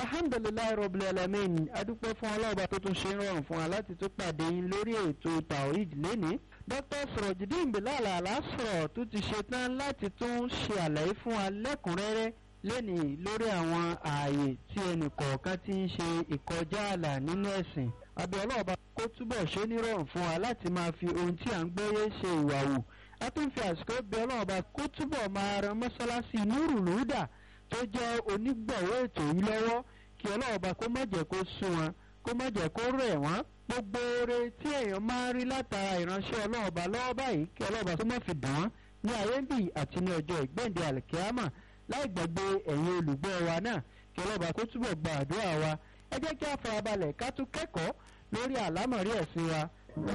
alhamdulilayi rabbil alamin adúpẹ́ fún ọlọ́ọ̀bá tó tún ṣe ń rọrùn fún wa láti tún pàdé yín lórí ètò tawhid lénìí dr surojidin bilal alasro tó ti ṣe tán láti tún ṣe àlàyé fún wa lẹ́kùnrẹ́rẹ́ lénìí lórí àwọn ààyè tí ẹnì kọ̀ọ̀kan ti ń ṣe ìkọjá ààlà nínú ẹ̀sìn abẹ́ ọlọ́ọ̀bá kó túbọ̀ ṣe nírọ̀rùn fún wa láti máa fi ohun tí à ń gbọ́yé ṣe ìwà wù a tún fi àsìkò bí ọlọ́ọ̀bá kó túbọ̀ máa ran mọ́ṣáláṣí núrù lùdà tó jẹ́ onígbọ̀wọ́ ètò yìí lọ́wọ́ kí ọlọ́ọ̀bá kó má jẹ́ kó sún wọn kó má jẹ́ kó rẹ̀ wọ́n gbogbo oore tí èèyàn máa ń rí látara ìránṣẹ́ ọlọ́ọ̀bá lọ́wọ́ báyìí kí ọlọ́ọ̀bá tó má fi dùn wọ́n ní ayé bì àti ní ọjọ́ ìgbẹ́ǹde àlìkíámà láì gbàgbé ẹ̀yin olùgbọ́ wa náà kí ọlọ́ọ̀bá kó túbọ̀ gba àdúrà wa ẹ jẹ́ kí a farabalẹ̀ ká tún kẹ́kọ̀ọ́ lórí àlámọ̀rí ẹ̀sìn wa.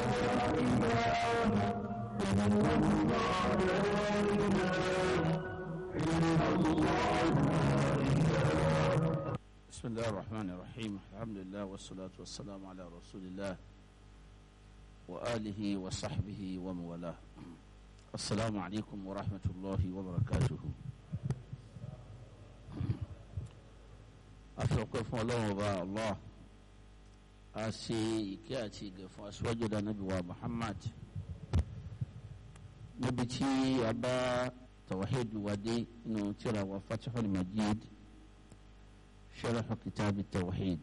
بسم الله الرحمن الرحيم الحمد لله والصلاة والسلام على رسول الله وآله وصحبه ومن والاه السلام عليكم ورحمة الله وبركاته أفرقكم الله وبا الله أسي كاتي قفوا أسواجد النبي ومحمد نبتي أبا توحيد ودي إنه ترى وفتح المجيد شرح كتاب التوحيد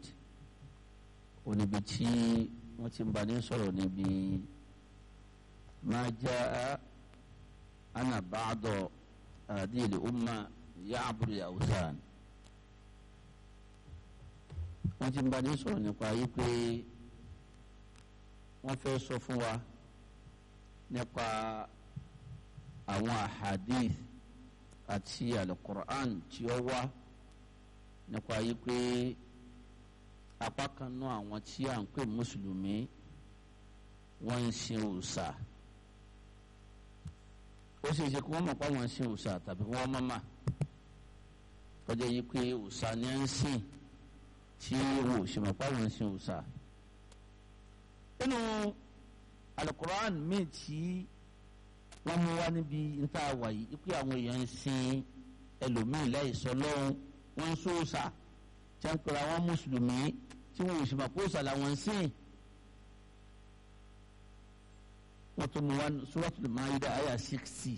ونبتي وتنبني صلو نبي ما جاء أنا بعض هذه الأمة يعبد الأوثان wọ́n ti ń bá ní sọ̀rọ̀ nípa yìí pé wọ́n fẹ́ sọ fún wa nípa àwọn ahadith àti alukur'an tí ó wá nípa yìí pé apá kan náà àwọn tí à ń pè mùsùlùmí wọ́n ń sin òòṣà ó sì ṣe kí wọ́n mọ̀ pé wọ́n ń sin òòṣà tàbí kí wọ́n mọ̀ mà kọjá yìí pé òòṣà ni ń sìn tí wọn ò ṣe mọ̀ pé wọ́n ń sin òòṣà. nínú alukur'an míì tí wọ́n mú wá níbi níta wà yìí pé àwọn èèyàn ń sin ẹlòmíì láì sọ lọ́hùn wọ́n ń sóòṣà tí wọ́n ń pera wọn mùsùlùmí tí wọn ò sì mọ̀ pé òòṣà làwọn ń sìn. wọ́n tún mú wá suratul Maida àyà sixty.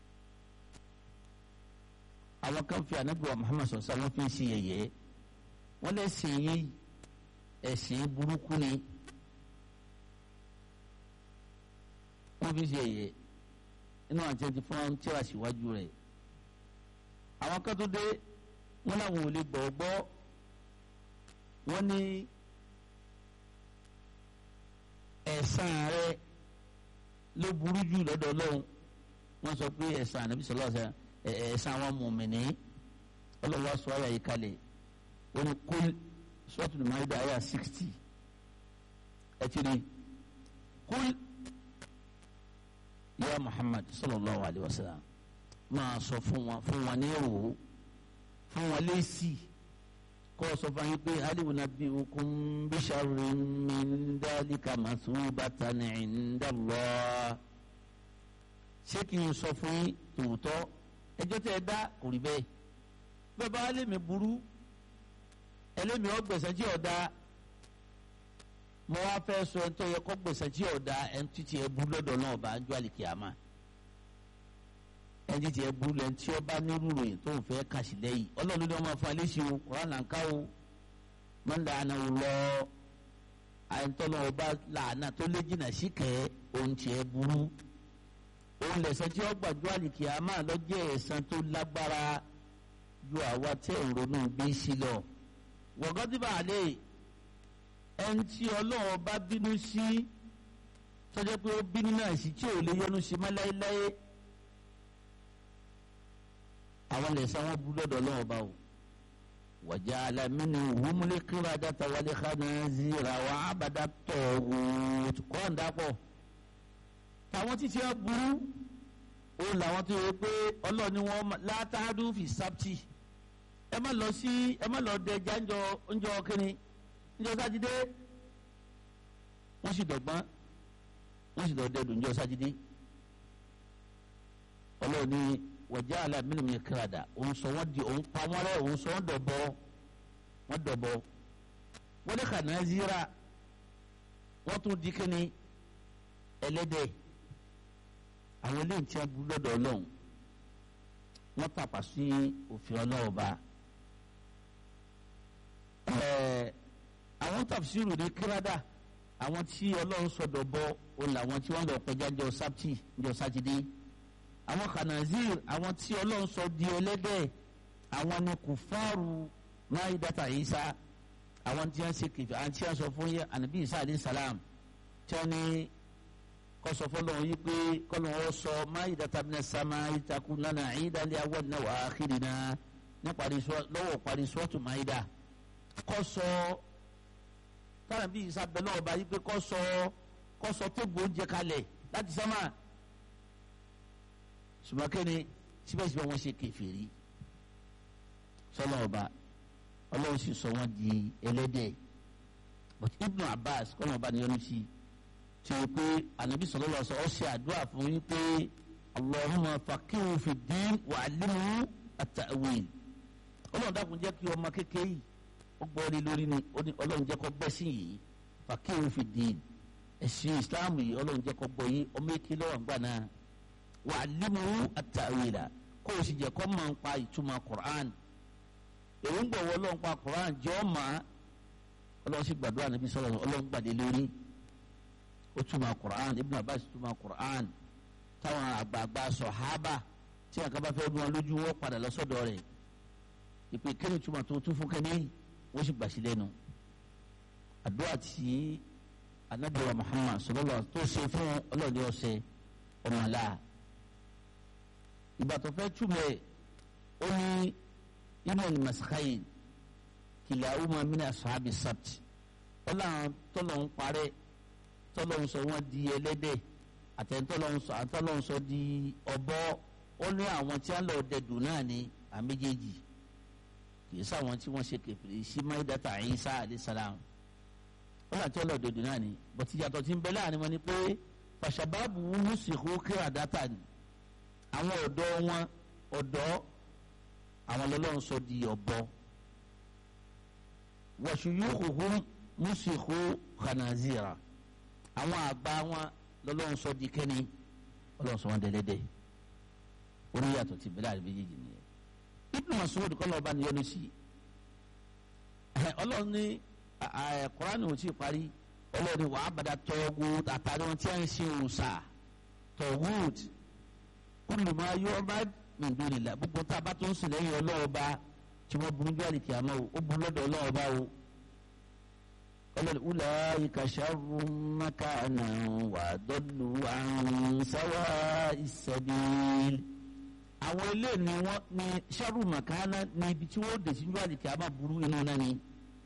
àwọn kan fi ànábì wa Muhammad sọ̀sọ́ wọ́n fi ń ṣe yẹ̀yẹ́ wọ́n lè sìn yín ẹ̀sìn burúkú ni wọ́n fi ń ṣe yẹ̀yẹ́ inú àti ẹni fún tíra síwájú rẹ̀ àwọn kan tó dé wọ́n làwọn ò lè gbọ́ gbọ́ wọ́n ní ẹ̀san rẹ̀ ló burú jù lọ́dọ̀ Ọlọ́run wọ́n sọ pé ẹ̀san ànábì sọlá ẹ̀san àwọn mùmìnì ọlọ́wọ́ sọ ayà yìí kalẹ̀ wọ́n ní kul sọ́ọ̀tù Maida ayà sixty ẹ̀ ti rí kul ya Muhammad sallallahu alayhi wa sallam máa sọ fún wọn fún wọn ní èrò fún wọn lẹ́sì kọ́ sọ fún yín pé aliwu nabbi'ukum bi sharrin min dhalika masubatan inda Allah ṣé kí n sọ fún yín tòótọ́ ẹjọ́ tẹ́ ẹ dá kò rí bẹ́ẹ̀ bẹ́ẹ̀ bá lèmi burú ẹlẹ́mi ọgbẹ̀sẹ̀ tí ọ̀dà mo wá fẹ́ sọ ẹni tó yẹ kó gbèsè tí ọ̀dà ẹni títí ẹ burú lọ́dọ̀ náà bá ń jọ àlìkìyàmá ẹni títí ẹ burú lẹ́ni tí ó bá nírú ròyìn tó ń fẹ́ kàṣì lẹ́yìn ọlọ́run ní wọ́n máa fún alẹ́sì o kọ́ran là ń ká o máa ń da àna o lọ àyẹ̀ntọ́nà ọba làánà tó lé jìnnà síkẹ́ ohun tí ẹ burú òun lẹ̀sẹ̀ tí ó gbàjọ́ àlìkìyàmá lọ́jọ́ ẹ̀san tó lágbára ju àwa tẹ́ ìrònú gbé sí lọ wọ̀gọ́dìbà àlẹ́ ẹni tí ọlọ́run bá bínú sí tọ́jọ́ pé ó bínú náà sí tí ò lè yọnu sí mọ́ láéláé àwọn lẹ́sàn wọn bú lọ́dọ̀ ọlọ́run bá o wàjà alamínú wúmúlé kíra dáta wálé kánà zira wà ábàdà tọ̀wò kọ́ńdàpọ̀ táwọn títí ẹ burú ó làwọn tó yẹ pé ọlọ́run ni wọ́n látàdú fi sábtì ẹ má lọ sí ẹ má lọ dẹjà ńjọ ńjọ kínní ńjọ sátidé wọ́n sì dọ̀gbọ́n wọ́n sì lọ dẹdùn ńjọ sátidé ọlọ́run ní wàjà alámínú mi kíradà òun sọ wọ́n di òun pa wọ́n rẹ́ òun sọ wọ́n dọ̀bọ wọ́n dọ̀bọ wọ́n ní khanazira wọ́n tún di kíni ẹlẹ́dẹ̀ àwọn eléyìí tí wọ́n bú lọ́dọ̀ ọlọ́run wọ́n tàpá sí òfin ọlọ́run ba ẹ̀ẹ́ àwọn tafsiru ní kírádà àwọn tí ọlọ́run sọ̀dọ̀ bọ́ òun làwọn tí wọ́n lọ pẹja jọ sábtì jọ sátidé àwọn khanazir àwọn tí ọlọ́run sọ di ẹlẹ́dẹ̀ àwọn ni kùfáàrù máyídàtà Ìsá àwọn tí wọ́n ṣe kìfì àwọn tí wọ́n sọ fún yẹ ànábì Ìsá alayhi salam tí wọ́n ní kọsọ fọlọ́run yìí pé kọ́lọ́run sọ máyídàtà bí sàmà ìtakù lánà ìdálẹ́ àwọn náà wà á kiri náà ní lọ́wọ́ parí sọ́ọ̀tù máyídà kọ́sọ táwọn bí Ìsá bẹ̀ lọ́wọ́ bá yìí pé kọ́sọ kọ́sọ tébù oúnjẹ kalẹ̀ láti sámà ṣùgbọ́n kẹ́ni síbẹ̀síbẹ̀ wọ́n ṣe kèfèrí sọlọ ọba ọlọ́run sì sọ wọ́n di ẹlẹ́dẹ̀ but Ibn Abbas kọ́nà ọba ni yọnu sí tí o pé anabi sọlọ lọ sọ ọ ṣe àdúrà fún yín pé Allahumma faqihu fi din wa allimhu at-ta'wil ọlọ́run dákun jẹ́ kí ọmọ kékeré yìí ó gbọ́ orí lórí ni ọlọ́run jẹ́ kó gbẹ́ sí yìí faqihu fi din ẹ̀sìn Islam yìí ọlọ́run jẹ́ kó gbọ́ yìí ọmọ èké lọ́wọ́ gbà náà wa allimhu at-ta'wila kó o sì jẹ́ kó máa ń pa ìtumọ̀ Qur'an èròǹgbà wo ọlọ́run pa Quran jẹ́ ọ̀ma ọlọ́run sì gbàdúrà níbi sọ̀rọ̀ ọlọ́run gbàdé lórí ó túmọ̀ Quran Ibn Abbas túmọ̀ Quran táwọn àgbààgbà sọ̀hábà tí àgbà bá fẹ́ bí wọn lójú wọn padà lọ́sọ̀dọ̀ rẹ̀ ìpè kẹ́ni túmọ̀ tó tún fún kẹ́ni wọ́n sì gbà sí lẹ́nu àdúrà tí anabiwa Muhammad sallallahu tó ṣe fún ọlọ́run ọ̀sẹ̀ ọmọlá ìgbà tó fẹ́ túmọ̀ ó ní inú ni masakayi kìlàwùmá mina ashabi sabt ọlọ́run tọ́lọ̀ ń parẹ́ tọ́lọ̀ ń sọ wọ́n di ẹlẹ́dẹ̀ àtẹ̀ntọ́lọ̀ ń sọ àtọ́lọ̀ ń sọ di ọ̀bọ ó ní àwọn tí wọ́n lọ dẹ̀dùn náà ní àméjèèjì kì í sáwọn tí wọ́n ṣe kẹfìrí sí maidata Isa alayhi salam wọ́n àti ọlọ́ dẹ̀dùn náà ní bọ́tí yàtọ̀ tí ń bẹ láàrin wọn ni pé fàṣàbáàbù mùsìkò kíra dátà ni àwọn ọ̀dọ́ wọn ọ̀dọ́ àwọn lọ́lọ́run sọ di ọ̀bọ wọ̀ṣùyúkùhùn mùsìkò khanazira àwọn àgbà wọn lọ́lọ́run sọ di kẹ́ni ọlọ́run sọ wọn dẹ́lẹ́dẹ́ orí yàtọ̀ ti bẹ̀rẹ̀ àti méjèèjì nìyẹn Ibn Mas'ud kọ́ lọ́ọ́ bá ní yọnu sí ọlọ́run ní Kùránì ò tí ì parí ọlọ́run ní wàá bàdà tọ́gù àtàrí wọn tí a ń ṣe òòṣà tọ́gùt kullu ma yu'bad min dunillah gbogbo tá a bá tó ń sìn lẹ́yìn ọlọ́ọ̀ba tí wọ́n burú jáde kì á mọ́ o ó burú lọ́dọ̀ ọlọ́ọ̀ba o ọlọ́ọ̀ni ulaika sharrun makanan wa adallu an sawa'is sabil. àwọn ilé ni wọ́n ní sharru makana ní ibi tí wọ́n dé sí jáde kì á má burú inú náà ni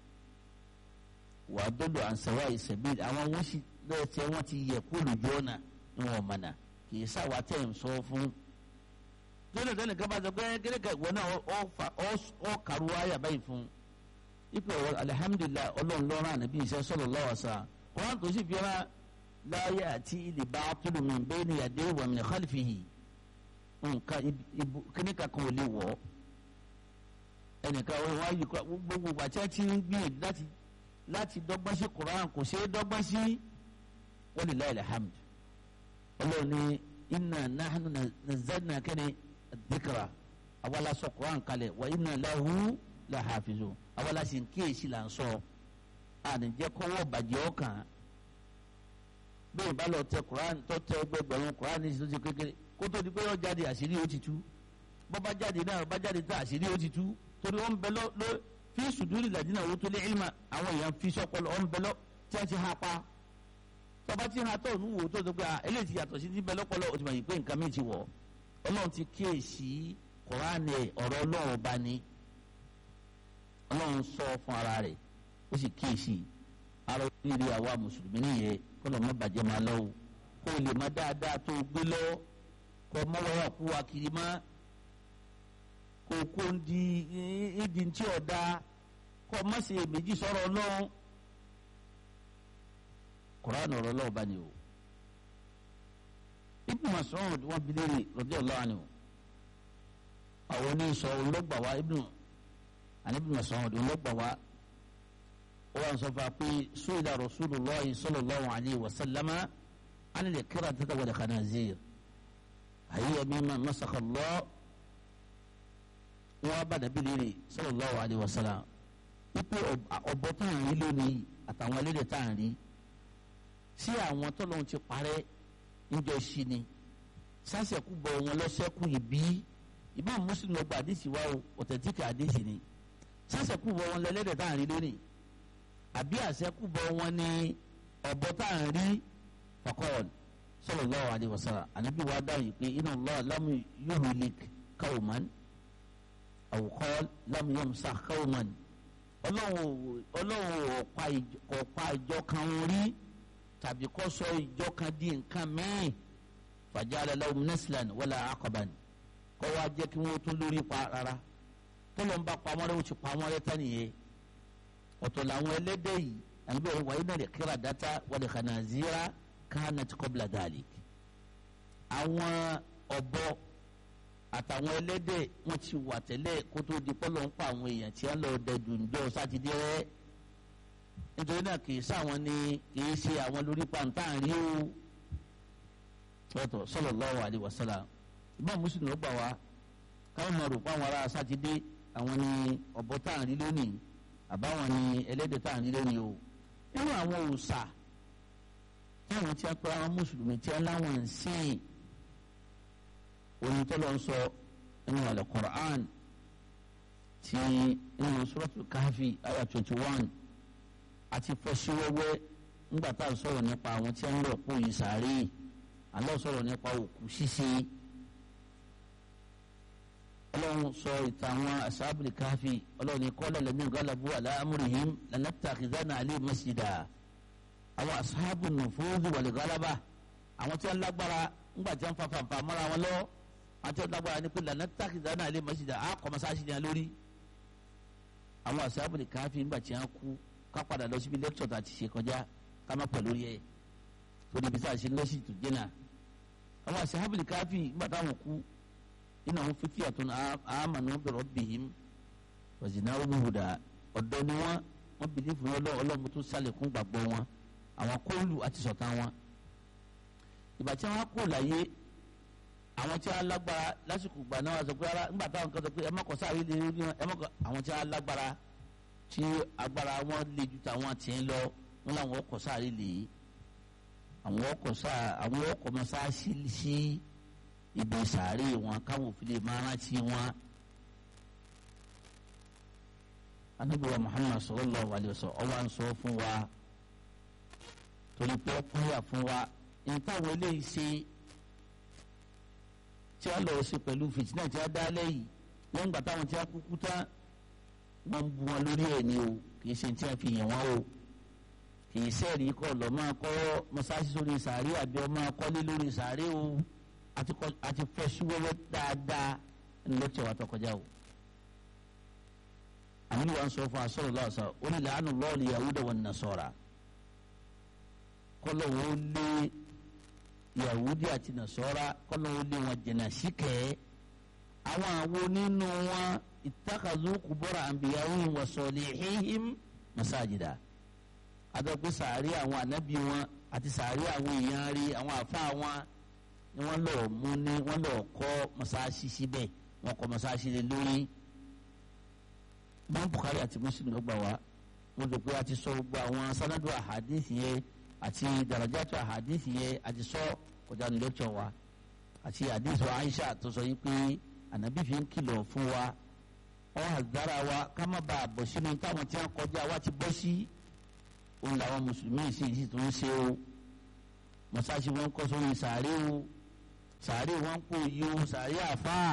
wa adallu an sawa'is sabil àwọn wọ́n sì lọ́ọ̀tẹ́ wọ́n ti yẹ kó lójú ọ̀nà ni wọ́n mọ̀nà kì í sáwà tẹ̀ ń sọ fún tẹ́lẹ̀ tẹ́lẹ̀ kaba sọ pé kéde ká wọn náà ọ fa ọ kàrú ayà báyìí fún ipò alihamudulilayi ọlọ́run lọ́rùn ànábì iṣẹ́ sallallahu alaihi wasallam kọ́ńtà tó sì fira láyé àti ilé bá tulu min bayni yadayhi wa min khalfihi nǹkan kíní kankan ò lè wọ̀ ẹnìkan wọn wá yìí gbogbo àti àti gbìyànjú láti láti dọ́gbọ́n sí Qur'an kò ṣeé dọ́gbọ́n sí walillahi alhamd ọlọ́run ní inna nahnu nazzalna kẹ́ni dhikra awala sọ Qur'an kalẹ̀ wa inna lahu la hafizun awala sì ń kíyèsí là ń sọ ànìjẹ́ kọ́wọ́ bàjẹ́ ọkàn bẹ́ẹ̀ bá lọ tẹ Qur'an tó tẹ ẹgbẹgbẹ̀rún Qur'an ní ìṣèjì kékeré kó tó di pé ó jáde àṣírí ó ti tú bọ́ bá jáde náà bá jáde tá àṣírí ó ti tú torí ó ń bẹ lọ lọ fi sùdúrì ladina utul ilma àwọn èèyàn fi sọpọlọ ó ń bẹ lọ tí a ti ha pa tọba tí ha tọ̀ nùwò tó tó pé a eléyìí ti yàtọ̀ sí ti bẹ lọ́pọ̀lọ́ o ti mọ̀ yìí pé nǹkan mi ti wọ̀ ọlọ́run ti kíyèsí kọ́ránì ọ̀rọ̀ ọlọ́run bá ní ọlọ́run sọ fún ara rẹ̀ ó sì kíyèsí ara oríire àwa mùsùlùmí nìyẹn kó lọ́ọ́ má bàjẹ́ máa lọ́wọ́ kó o lè má dáadáa tó o gbé lọ́wọ́ kó o mọ́ wáyà kú wa kiri má kó o kó o di ìdí tí ò dáa kó o má ṣe èméjì sọ̀rọ̀ ọlọ́run Quran ọ̀rọ̀ lọ́wọ́ bá ní o Ibn Mas'ud wọn bi léèrè radiyallahu anhu àwọn oníṣọ olóògbà wa Ibn àní Ibn Mas'ud olóògbà wa ó wà ń sọ fún wa pé su'ila rasulullah sallallahu alayhi wa sallama an al-qiradati wal khanazir hiya mimma masakha Allah wọn bá dàbí lérè sallallahu alayhi wa sallam wípé ọ̀bọ tá à ń rí lónìí àtàwọn ẹlẹ́dẹ̀ tá à ń rí sí àwọn tọ́lọ́hún ti parẹ́ níjọ sí ni sásẹ̀kú bọ̀ wọn lọ́sẹ̀kú ìbí ìbá mùsùlùmí ọgbà àdìsí wa o ọ̀tẹ̀tíkà àdìsí ni sásẹ̀kú bọ̀ wọn lẹ́lẹ́dẹ̀ tá à ń rí lónìí àbí àṣẹkú bọ̀ wọn ní ọ̀bọ tá à ń rí fakọ́ọ̀l sallallahu alayhi wa sallam ànábì wa dáhùn pé inna Allah lam yuhlik qawman aw qala lam yamsah qawman ọlọ́run ọ̀pá ìjọ kan rí tàbí kó sọ ìjọ kan di nǹkan mẹ́rin fàjálẹ̀ lahum naslan wala aqaban kó wá jẹ́ kí wọ́n tún lórí pa rárá tọ́lọ́ ń bá pamọ́ rẹ̀ ó ti pamọ́ rẹ̀ tán nìyẹn ọ̀tọ̀ làwọn ẹlẹ́dẹ̀ yìí àbí bẹ́ẹ̀ wáyé náà lè kíra dátà wal khanazira kanat qabla dhalik àwọn ọ̀bọ àtàwọn ẹlẹ́dẹ̀ wọ́n ti wà tẹ́lẹ̀ kó tó di pọ́lọ́ ń pa àwọn èèyàn tí wọ́n lọ dẹ̀dùn ńjọ́ sátidé rẹ̀ nítorí náà kì í sáwọn ni kì í ṣe àwọn lórí pàǹtà rí o tọ́tọ̀ sallallahu alaihi wasallam ìbá mùsùlùmí gbà wá káwọn máa rò pé àwọn ará sátidé àwọn ni ọ̀bọ tá à ń rí lónìí àbáwọn ni ẹlẹ́dẹ̀ tá à ń rí lónìí o nínú àwọn òòṣà táwọn tí wọ́n pẹ́ àwọn mùsùlùmí tí wọ́n láwọn ń sìn oyin tó lọ sọ nínú al-Qur'an ti nínú suratul Kahfi ayah twenty one àti fọsíwẹ́wẹ́ ńgbà tá à ń sọ̀rọ̀ nípa àwọn tí wọ́n lọ kó yìí sáré àlọ́ sọ̀rọ̀ nípa òkú ṣíṣe ọlọ́run sọ ìtàn àwọn asábìlì káfí ọlọ́run ní kọ́lá lẹ́mí galabu ala amrihim lanattakhidhana alayhi masjida àwọn asábù nufudhi wal galaba àwọn tí wọ́n lágbára ńgbà tí wọ́n fa fanfa mọ́ra wọn lọ́wọ́ àwọn tí wọ́n lágbára ní pé lanattakhidhana alayhi masjida á kọ́ masáàsì ní alórí àwọn asábìlì káfí ńgbà tí wọ́n kú ká padà lọ síbi lẹ́kítọ̀ tá a ti ṣe kọjá ká má pẹ̀ lórí ẹ̀ torí ibi tá a ṣe lọ́sì tó jẹ́nà àwọn asábìlì káfí ńgbà táwọn kú innahum fityatun amanu bi rabbihim wa zinahum huda ọ̀dọ́ ni wọ́n wọ́n bìlí fún ọlọ́ ọlọ́mú tó sálẹ̀kùn gbàgbọ́ wọn àwọn kóòlù àti sọ̀tà wọn. ìgbà tí wọ́n kó láyé àwọn tí wọ́n lágbára lásìkò gbà náà wọ́n sọ pé ara ńgbà táwọn kan sọ pé ẹ mọ̀kọ́ sáré lè rí wọn ẹ mọ̀kọ́ àwọn tí wọ́n lágbára tí agbára wọn lè ju tàwọn tì ń lọ wọn làwọn ọkọ̀ sáré lè àwọn ọkọ̀ sáré àwọn ọkọ̀ mọ̀ sáré sí ibi sàárè wọn káwọn òfin lè máa rántí wọn. anabi wa muhammad sallallahu alayhi wa sallam ọwọ́ à ń sọ fún wa torí pé ó pọ́nyà fún wa nǹkan eléyìí ṣe tí a lọ sí pẹ̀lú fìtínà tí a dá lẹ́yìn wọ́n gbà táwọn tí a kúkú tán wọ́n bu wọn lórí ẹ̀ ní o kì í ṣe tí a fi yàn wọ́n o kì í sẹ́ẹ̀rì kọ́ lọ́ máa kọ́ mọ́sáàsì sórí sàárè àbí ọ máa kọ́lé lórí sàárè o àti fẹsí wẹwẹ dáadáa ẹni ló tẹ wá tọkọjá o àmì wa ń sọ fún asọrọ lọsọ ó ní làánù lọọlì yahuda wan nasara kọlọ wo lé yahudi àti nasara kọlọ wo lé wọn jìnnà síkẹ àwọn àwo nínú wọn ìtàkàzú kubọrọ àǹbíyàwó wa salihihim masajida adọ́gbé sàárì àwọn ànábì wọn àti sàárì àwọn èèyàn rí àwọn àfa wọn ni wọ́n lọ mú ní wọ́n lọ kọ́ mọ́sáàsì síbẹ̀ wọ́n kọ́ mọ́sáàsì lé lórí mọ́ Bukhari àti Muslim ló gbà wá wọ́n lò pé a ti sọ gbogbo àwọn sanadu ahadisi yẹn àti darajatu ahadisi yẹn a ti sọ kọjá ní lẹ́kṣọ̀ wa àti hadisi wa Aisha tó sọ yìí pé ànábì fi ń kìlọ̀ fún wa wọ́n àdára wa ká má bàa bọ̀ sínú táwọn tí wọ́n kọjá wa ti bọ́ sí òun làwọn mùsùlùmí sì sì tún ń ṣe o mọ́sáàsì wọn kọ́ sórí sàárè o sàárè wọn kò yí o sàárè àfáà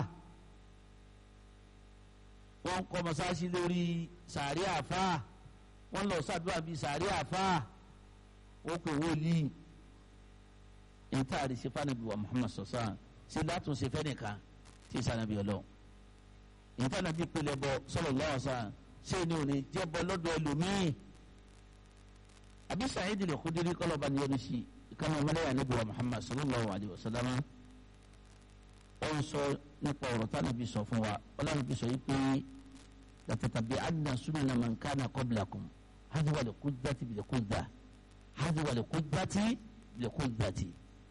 wọn kọ́ mọ́sáàsì lórí sàárè àfáà wọn lọ sàdúrà bíi sàárè àfáà ó pè wọlíì níta àdìsí fanabi wa Muhammad sọsán ṣe látúnṣe fẹnìkan tí sànàbí ọlọ níta nàbí pèlè bọ sallallahu alaihi wasallam ṣé ni òní jẹ bọ lọ́dọ̀ ẹlòmíì àbí Sa'id al-Khudri kọlọba ni yẹnu sí kama ọmọlẹ́yà níbi wa Muhammad sallallahu alayhi wa sallam ó ń sọ nípa ọ̀rọ̀ tá nàbí sọ fún wa ọlọ́run bí sọ yìí pé latatabi'anna sunana man kana qablakum haziwa lè kú dátì bìlẹ̀ kú dá haziwa lè kú dátì bìlẹ̀ kú dátì.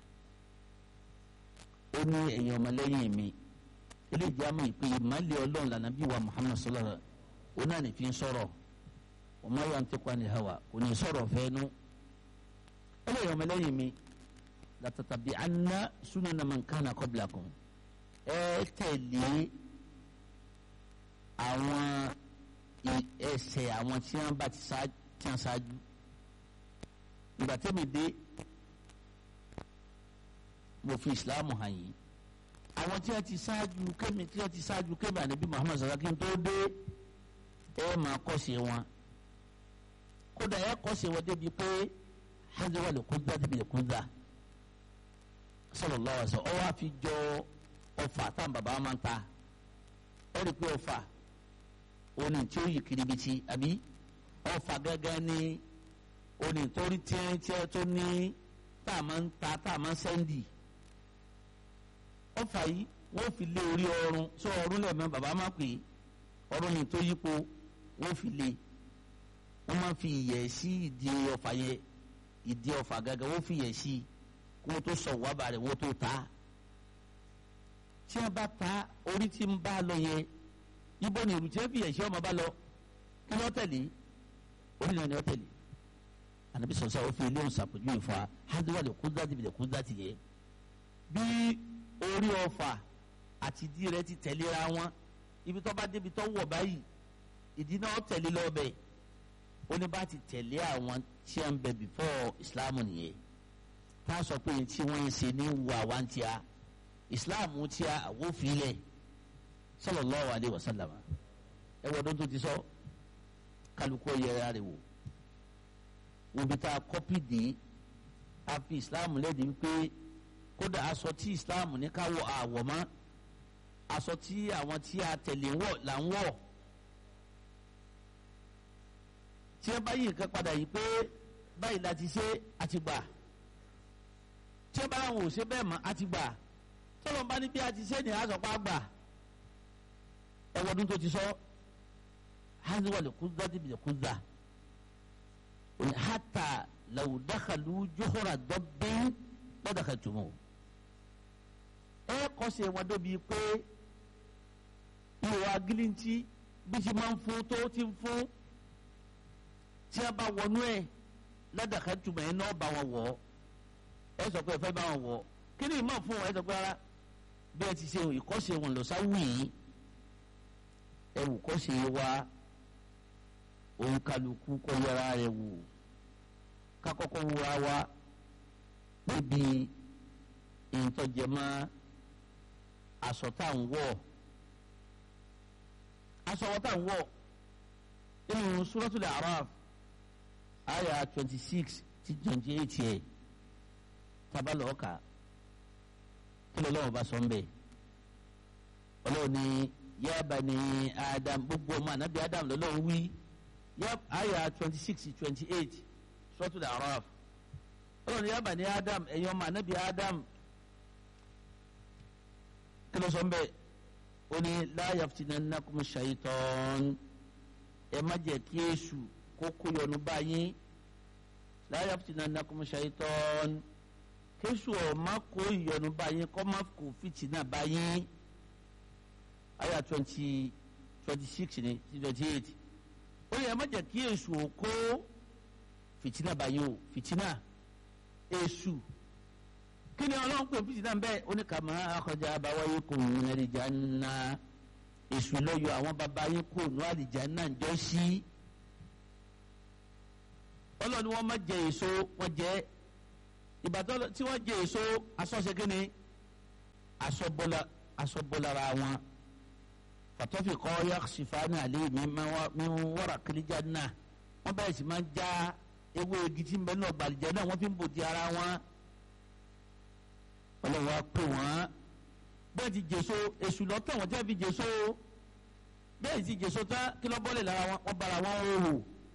ó ní ẹ̀yin ọmọlẹ́yìn mi ilé ìjàmọ̀ ìpè ìmọ̀lẹ̀ ọlọ́run lànà bí wa muhammad sallallahu alaihi wa sallam ó náà ní fi ń sọ̀rọ̀ ọmọ yà ń tẹ́kọ̀ ní hawa kò ní sọ̀rọ̀ fẹ́ẹ́nu ẹlẹ́yìn ọmọlẹ́yìn mi látàtàbí anna sunana man kana qablakum ẹ tẹ̀lé àwọn ẹsẹ̀ àwọn tí wọ́n bá ti ṣáájú ìgbà tẹ́mi dé mo fi islam hàn yìí àwọn tí wọ́n ti ṣáájú kémi tí wọ́n ti ṣáájú kémi ànábì muhammad sallallahu alaihi wasallam tó dé ẹ máa kọ́ṣe wọn kódà ẹ kọ́ṣe wọn débi pé haziwa lè kó gbá débi lè kó gbá sallallahu alaihi wasallam ọ wá fi jọ ọfà táwọn bàbá máa ń ta ẹ rí i pé ọfà oní tí ó yí kiribiti àbí ọfà gẹ́gẹ́ ní oní tó rí tiẹ́tiẹ́ tó ní tá a máa ń ta tá a máa ń sẹ́ndì ọfà yìí wọ́n fi lé orí ọrùn sọ ọrùn lẹ́ẹ̀mẹ́ bàbá máa pè é ọrùn ní tó yípo wọ́n fi lé wọ́n máa fi ìyẹ̀ sí ìdí ọfà yẹn ìdí ọfà gẹ́gẹ́ wọ́n fi ìyẹ̀ sí kí wọ́n tó sọ wábà rẹ̀ wọ́n tó ta tí wọ́n bá ta orí tí ń bá lọ yẹn ibo ni ìrù tí wọ́n fi ìyẹ̀ sí ọmọ bá lọ kí wọ́n tẹ̀lé orí náà ni wọ́n tẹ̀lé anabi sọsọ o fi ilé òsàpèjú ìfọ hadiwale kúndàtì bìlẹ kúndàtì yẹ bí orí ọfà àti ìdí rẹ̀ ti tẹ̀léra wọn ibi tó bá débi tó wọ̀ báyìí ìdí náà tẹ̀lé lọ́bẹ̀ ó ní bá ti tẹ̀lé àwọn tí a ń bẹ before islam nìyẹn tá a sọ pé tí wọ́n ń ṣe ní wu àwa ń tíya islam tíya àwòfilẹ̀ sallallahu alaihi wasallam ẹ wọ́n tó ti sọ kálukú yẹra rẹ̀ wò obi tá a kọ́pì dé a fi islam lẹ́ẹ̀dí wípé kódà aṣọ tí islam ní ká wọ àwọ̀ mọ́ aṣọ tí àwọn tí a tẹ̀lé wọ̀ là ń wọ̀ tí ẹ bá yí nǹkan padà yìí pé báyìí la ti ṣe àti gbà tí ẹ bá àwọn ò ṣe bẹ́ẹ̀ mọ́ àti gbà tọ́lọ́ bá ní bí a ti ṣe ní àzọ̀pá gbà ẹ̀wọ̀dún tó ti sọ haziwale kúndà dìbìlẹ̀ kúndà hata law dakhalu juhura dabbin la dakhaltumuh ẹ kọsẹ̀ wọn dóbi pé ìwà gíríntì bí ti máa ń fún tó ti ń fún tí a bá wọnú ẹ la dakhaltumuh ẹ náà bá wọn wọ̀ ẹ sọ pé ẹ fẹ́ bá wọn wọ̀ kí ni ìmọ̀ fún wọn ẹ sọ pé rárá bí ẹ ti ṣe ìkọ́sẹ̀ wọn lọ sáwù yìí ẹ wù kọ́sẹ̀ wa òun kálukú kọ́ yẹra rẹ̀ wò kakọ́kọ́ wúra wa níbi ìtọ́jẹmọ́ aṣọ tá à ń wọ̀ aṣọ wọ́n tá à ń wọ̀ nínú Suratul A'raf àyà twenty six ti twenty eight yẹ tabalọ̀ ọ̀kà kí ló lọ́wọ́ bá sọ ń bẹ̀ ọlọ́run ní ya bani Adam gbogbo ọmọ ànábì Adam lọ́lọ́run wí yep aya twenty six twenty eight sọ́tún dà rọ́ọ̀f ọlọ́run ní yaba ní adam ẹ̀yin ọmọ anabi adam kí ló sọ ń bẹ́ ó ní la yaftinannakum shaytan ẹ má jẹ́ kí èṣù kó kó yọnu báyìí la yaftinannakum shaytan kéṣù ọ̀ má kó ìyọnu báyìí kọ́ má kó fìtínà báyìí aya twenty twenty six ní twenty eight ó yẹ ẹ má jẹ́ kí èṣù ò kó fìtínà báyìí o fìtínà èṣù kí ni ọlọ́run pè fìtínà bẹ́ẹ̀ ó ní kàmá akọjá abáwáyé kò ní àlìjánnà èṣù lọ́yọ̀ àwọn bàbá yín kò ní àlìjánnà jọ sí ọlọ́run ni wọ́n má jẹ èso wọ́n jẹ ìbàdàn tí wọ́n jẹ èso asọ́ṣe kí ni asọ́bọ́lára wọn fàtọ́fì kọ́ yaksifani alẹ́ mi wọ́ra kìlíjà náà wọ́n bẹ̀rẹ̀ sí máa ń já ewé igi tí ń bẹ náà gbàlejò náà wọ́n fi ń bò di ara wọn ọlọ́wọ́ á pè wọ́n bẹ́ẹ̀ ti jèso èṣù lọ́tọ̀ wọ́n tẹ́ fi jèso bẹ́ẹ̀ ti jèso tán kí lọ́ bọ́lẹ̀ lára wọn wọ́n bára wọn hòhò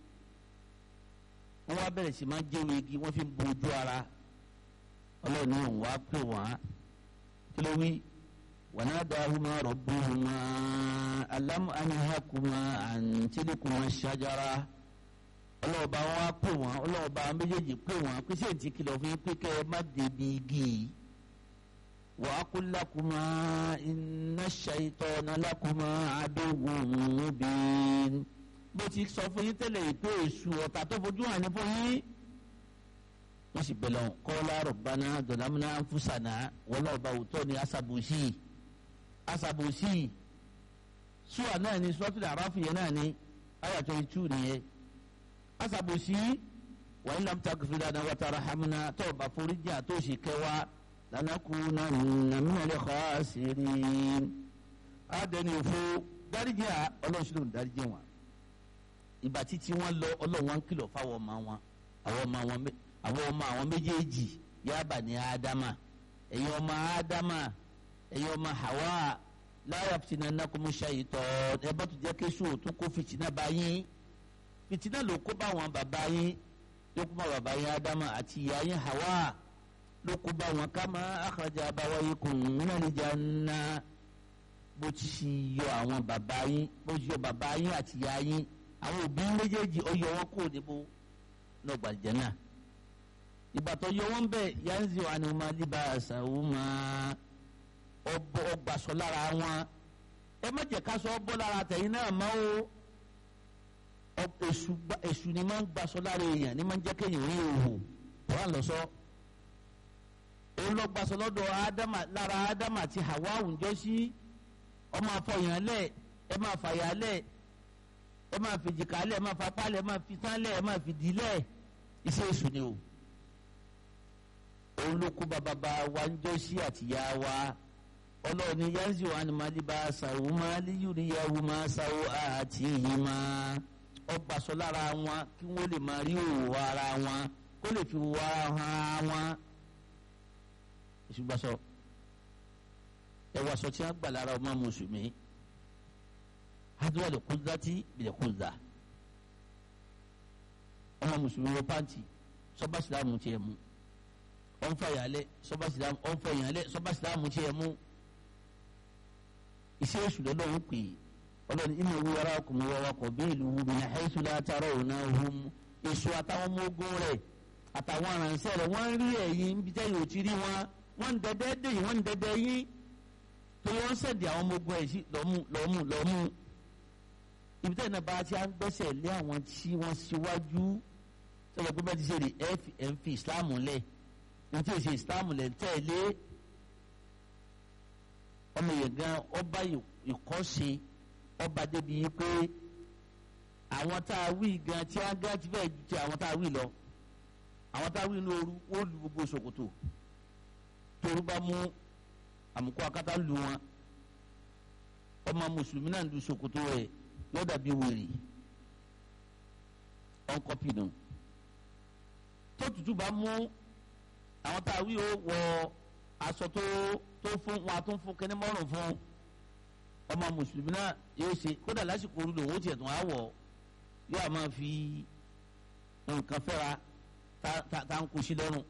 wọ́n wá bẹ̀rẹ̀ sí máa ń jẹ́wé igi wọ́n fi ń bo ojú ara ọlọ́wọ́ ní òun wá pè wọ́n kí ló wí. وناداهما ربهما ألم أنهكما عن تلكما الشجرة ọlọ́ọ̀bá wọn á pè wọ́n ọlọ́ọ̀bá méjèèjì pè wọ́n pé sí ètí kìlọ̀ fún yín pé kẹ́ ẹ má débi igi yìí wa aqul lakuma inna shaytana lakuma aduwwun mubin bó ti sọ fún yín tẹ́lẹ̀ yìí pé èṣù ọ̀tá tó fojú hàn ní fún yín wọ́n sì bẹ̀rẹ̀ wọn qala rabbana zalamna anfusana wọ́n lọ́ọ̀bá òótọ́ ni asabusi asabusi sùwà náà ni suratul Araf yẹn náà ni ayà twenty two nìyẹn asabusi wa in lam taghfir lana wa tarhamna tó o bá foríjì àti òsì kẹwàá lanakunanna minal khasirin àdẹni òfo dáríjì à ọlọ́sùn ló ń dáríjì wọn ìgbà títí wọn lọ ọlọ́run wọn kìlọ̀ fáwọn ọmọ wọn àwọn ọmọ wọn àwọn ọmọ àwọn méjèèjì yaba ní ádámà ẹ̀yin ọmọ ádámà ẹ̀yin ọmọ hawa láyà fìtínà nàkúmú ṣàyìtọ̀ ẹ bá tún jẹ́ kéṣù tún kó fìtínà bá yín fìtínà ló kó bá wọn bàbá yín ló kó bá bàbá yín ádámà àti ìyá yín hawa ló kó bá wọn ká máa akhraja abawaykum minal janna bó ti yọ àwọn bàbá yín bó ti yọ bàbá yín àti ìyá yín àwọn òbí méjèèjì ó yọ wọn kúrò níbo náà gbàlejò náà ìbàtọ̀ yọ wọn bẹ́ẹ̀ yanzi wa ni wọn máa líba àṣàwò máa ọgbàsọ lára wọn ẹ má jẹ́ ká sọ ọ bọ́ lára tẹ̀yìn náà mọ́ o èṣù ni máa ń gbàsọ lára èèyàn ni máa ń jẹ́ kéèyàn rí òhò wọ́n lọ sọ òun lọ gbàsọ lọ́dọ̀ ádámà lára ádámà àti Hawa àwùjọ sí ọmọ àfọyàn lẹ̀ ẹ máa fàyà lẹ̀ ẹ máa fi jìkà lẹ̀ ẹ máa fapá lẹ̀ ẹ máa fi tán lẹ̀ ẹ máa fi dì lẹ̀ iṣẹ́ èṣù ni o òun ló kó bàbá wa ń jọ sí àtìyá wa ọlọ́run ní yanzi wa ni mali bá ṣàwò máa líyùrí yahoo máa ṣàwò àti èyí máa ọgbà sọ lára wọn kí wọ́n lè máa rí òwò ara wọn kó lè fi wò ara hàn wọn. ìṣùgbọ́n sọ ẹwà sọ tí wọ́n gbà lára ọmọ mùsùlùmí hadúrà lè kú dátì bìlẹ̀ kú dà ọmọ mùsùlùmí wọ pàǹtì sọ́bà sílámù tiẹ̀ mú wọn fa yàlẹ sọba silamu wọn fa yàlẹ sọba silamu tiẹ mu iṣẹ́ èṣù lọ́dọ̀ ń pè ọlọ́ni inú ewu ara ọkùnrin wa wakọ̀ bí ìlú wu mi náà ẹ̀ṣù látara òun náà hum èṣù àtàwọn ọmọ ogun rẹ̀ àtàwọn aránṣẹ́ rẹ̀ wọ́n rí ẹ̀yìn níbi tẹ́ yóò ti rí wọn wọ́n ń dẹ́dẹ́ dé yìí wọ́n ń dẹ́dẹ́ yín tó wọ́n sẹ̀dí àwọn ọmọ ogun ẹ̀ sí lọ́mú lọ́mú lọ́mú ibi tẹ́ náà bá ti à ń gbẹ́sẹ̀ lé àwọn tí wọ́n síwájú sọ̀rọ̀ pé bẹ́ẹ̀ ti ṣe rí ẹ̀ ń fi ìsìláàmù lẹ̀ ntí èsì ìsìlámù lè tẹ̀lé ọmọ yẹn gan ọba ìkọ́ṣe ọba débi yìí pé àwọn tá a wí gan tí a gan ti fẹ́ ju ti àwọn tá a wí lọ àwọn tá a wí ní ooru ó lu gbogbo ṣòkòtò toru bá mú àmukọ akátá lu wọn ọmọ mùsùlùmí náà lu ṣòkòtò rẹ̀ yóò dàbí wèrè ọ̀nkọ́pì nù tó tutù bá mú àwọn tá a wí o wọ aṣọ tó tó fún wọn a tún fún kẹ́ni mọ́rùn fún ọmọ mùsùlùmí náà yóò ṣe kódà lásìkò orí lòun ó tiẹ̀ tún á wọ̀ yóò máa fi nǹkan fẹ́ra tá ń kó sí lọ́rùn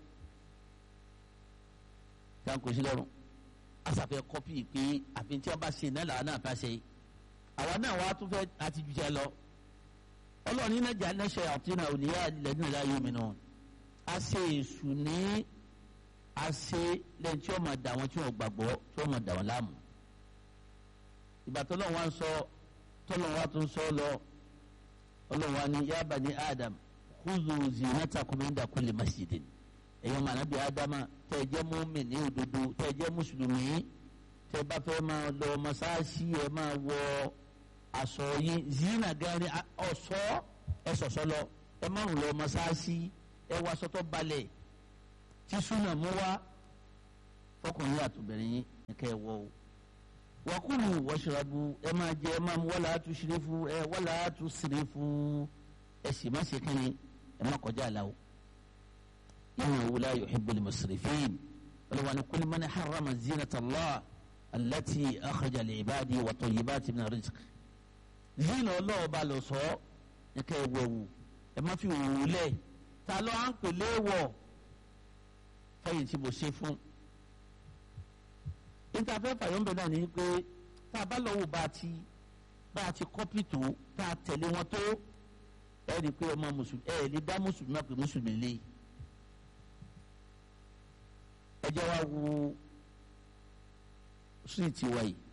tá ń kó sí lọ́rùn asàfẹ́ kọ́pì pé àfi tí wọ́n bá ṣe náà làwọn náà bá ṣe àwa náà wàá tún fẹ́ àti jù jẹ́ lọ ọlọ́run iná jà ní ṣe àtúnà òníyà lẹ́nu ìlà yóò mìíràn a ṣe èṣù ní a ṣe lẹ́yìn tí wọ́n máa dà wọ́n tí wọ́n gbàgbọ́ tí wọ́n máa dà wọ́n láàmú. ìgbà tó lọ́wọ́ wa ń sọ tó lọ́wọ́ wa tó ń sọ lọ ọlọ́wọ́ wa ní ya bani Adam khudhu zinatakum inda kulli masjidin ẹ̀yọ́ mànàbí Ádámà tẹ́ ẹ jẹ́ mùmínì ní òdodo tẹ́ ẹ jẹ́ mùsùlùmí tẹ́ ẹ bá fẹ́ máa lọ mọ́sáàsì ẹ máa wọ aṣọ yín zina gani ọ̀ṣọ́ ẹ ṣọ̀ṣọ́ lọ ẹ máa ń lọ mọ́sáàsì ẹ wá aṣọ tó balẹ̀ tí súnà mú wá fọkùnrin àtòbìnrin yín ẹ̀ka ẹ̀ wọ̀ o. wakulu washrabu ẹ máa jẹ ẹ máa mú wala tusrifu ẹ wala tusrifu ẹ sì má ṣe kínní ẹ má kọjá àlà o. innahu la yuhibbul musrifin ọlọ́wọ́n ni kul man harrama zinata Allah allati akhraja li ibadi wa tayyibati min rizq. zina ọlọ́ọ̀ba lọ sọ ẹ̀ka ẹ̀ wọ̀ wò ẹ má fi wò lẹ̀ ta ló à ń pè léwọ̀ fẹ́yìn tí mo ṣe fún níta fẹ́ fàyọ̀ǹbẹ̀ náà ni pé tá a bá lọ́wọ́ bá a ti bá a ti kọ́pì tó tá a tẹ̀lé wọn tó ẹ rí i pé ọmọ mùsùlùmí ẹ lè dá mùsùlùmí náà pé mùsùlùmí lé ẹ jẹ́ wá wo síìtì wa yìí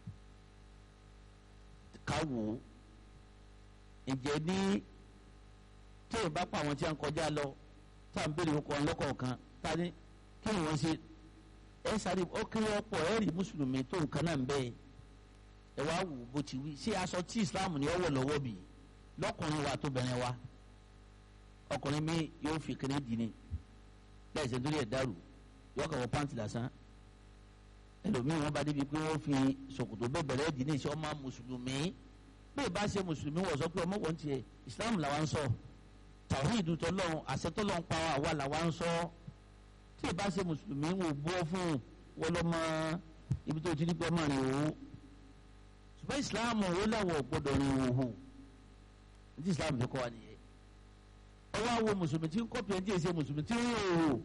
ká wò ó ǹjẹ́ ní tí ò bá pa àwọn tí a ń kọjá lọ tá à ń béèrè ọkọ̀ ọlọ́kọ̀ọ̀kan tá a ní kí ni wọ́n ṣe ẹ sáré ó kéré ọ̀pọ̀ ẹ rí mùsùlùmí tó nǹkan náà ń bẹ́ẹ̀ ẹ wá wò bó ti wí ṣé aṣọ tí islam ní ọwọ́ lọ́wọ́ bì lọ́kùnrin wa tó bẹ̀rẹ̀ wa ọkùnrin mi yóò fi kéde dì ní láìsẹ̀ nítorí ẹ̀ dàrú yóò kàn wọ pàǹtì lásán ẹlòmíì wọn bá débi pé wọn fi ṣòkòtò bẹ́ẹ̀ bẹ̀rẹ̀ dì ní ìṣe ọmọ mùsùlùmí bẹ́ẹ̀ bá ṣe mùsùlùmí wọ̀ sọ pé ọmọ wọn tiẹ̀ islam làwa ń sọ tàwíìdù tọlọ́run àṣẹ tọlọ́run pa àwa làwa ń sọ tí ì bá ṣe mùsùlùmí wò bọ́ fún wọn lọ́mọ ibi tó ti ní pẹ́ mọ́ rìn òwò ṣùgbọ́n islam ó láwọ̀ gbọ́dọ̀ rìn òwò ní islam fi kọ́ wa nìyẹn ọwọ́ àwọ mùsùlùmí tí ń kọ́ pìẹ́ tí ì ṣe mùsùlùmí tí ń rìn òwò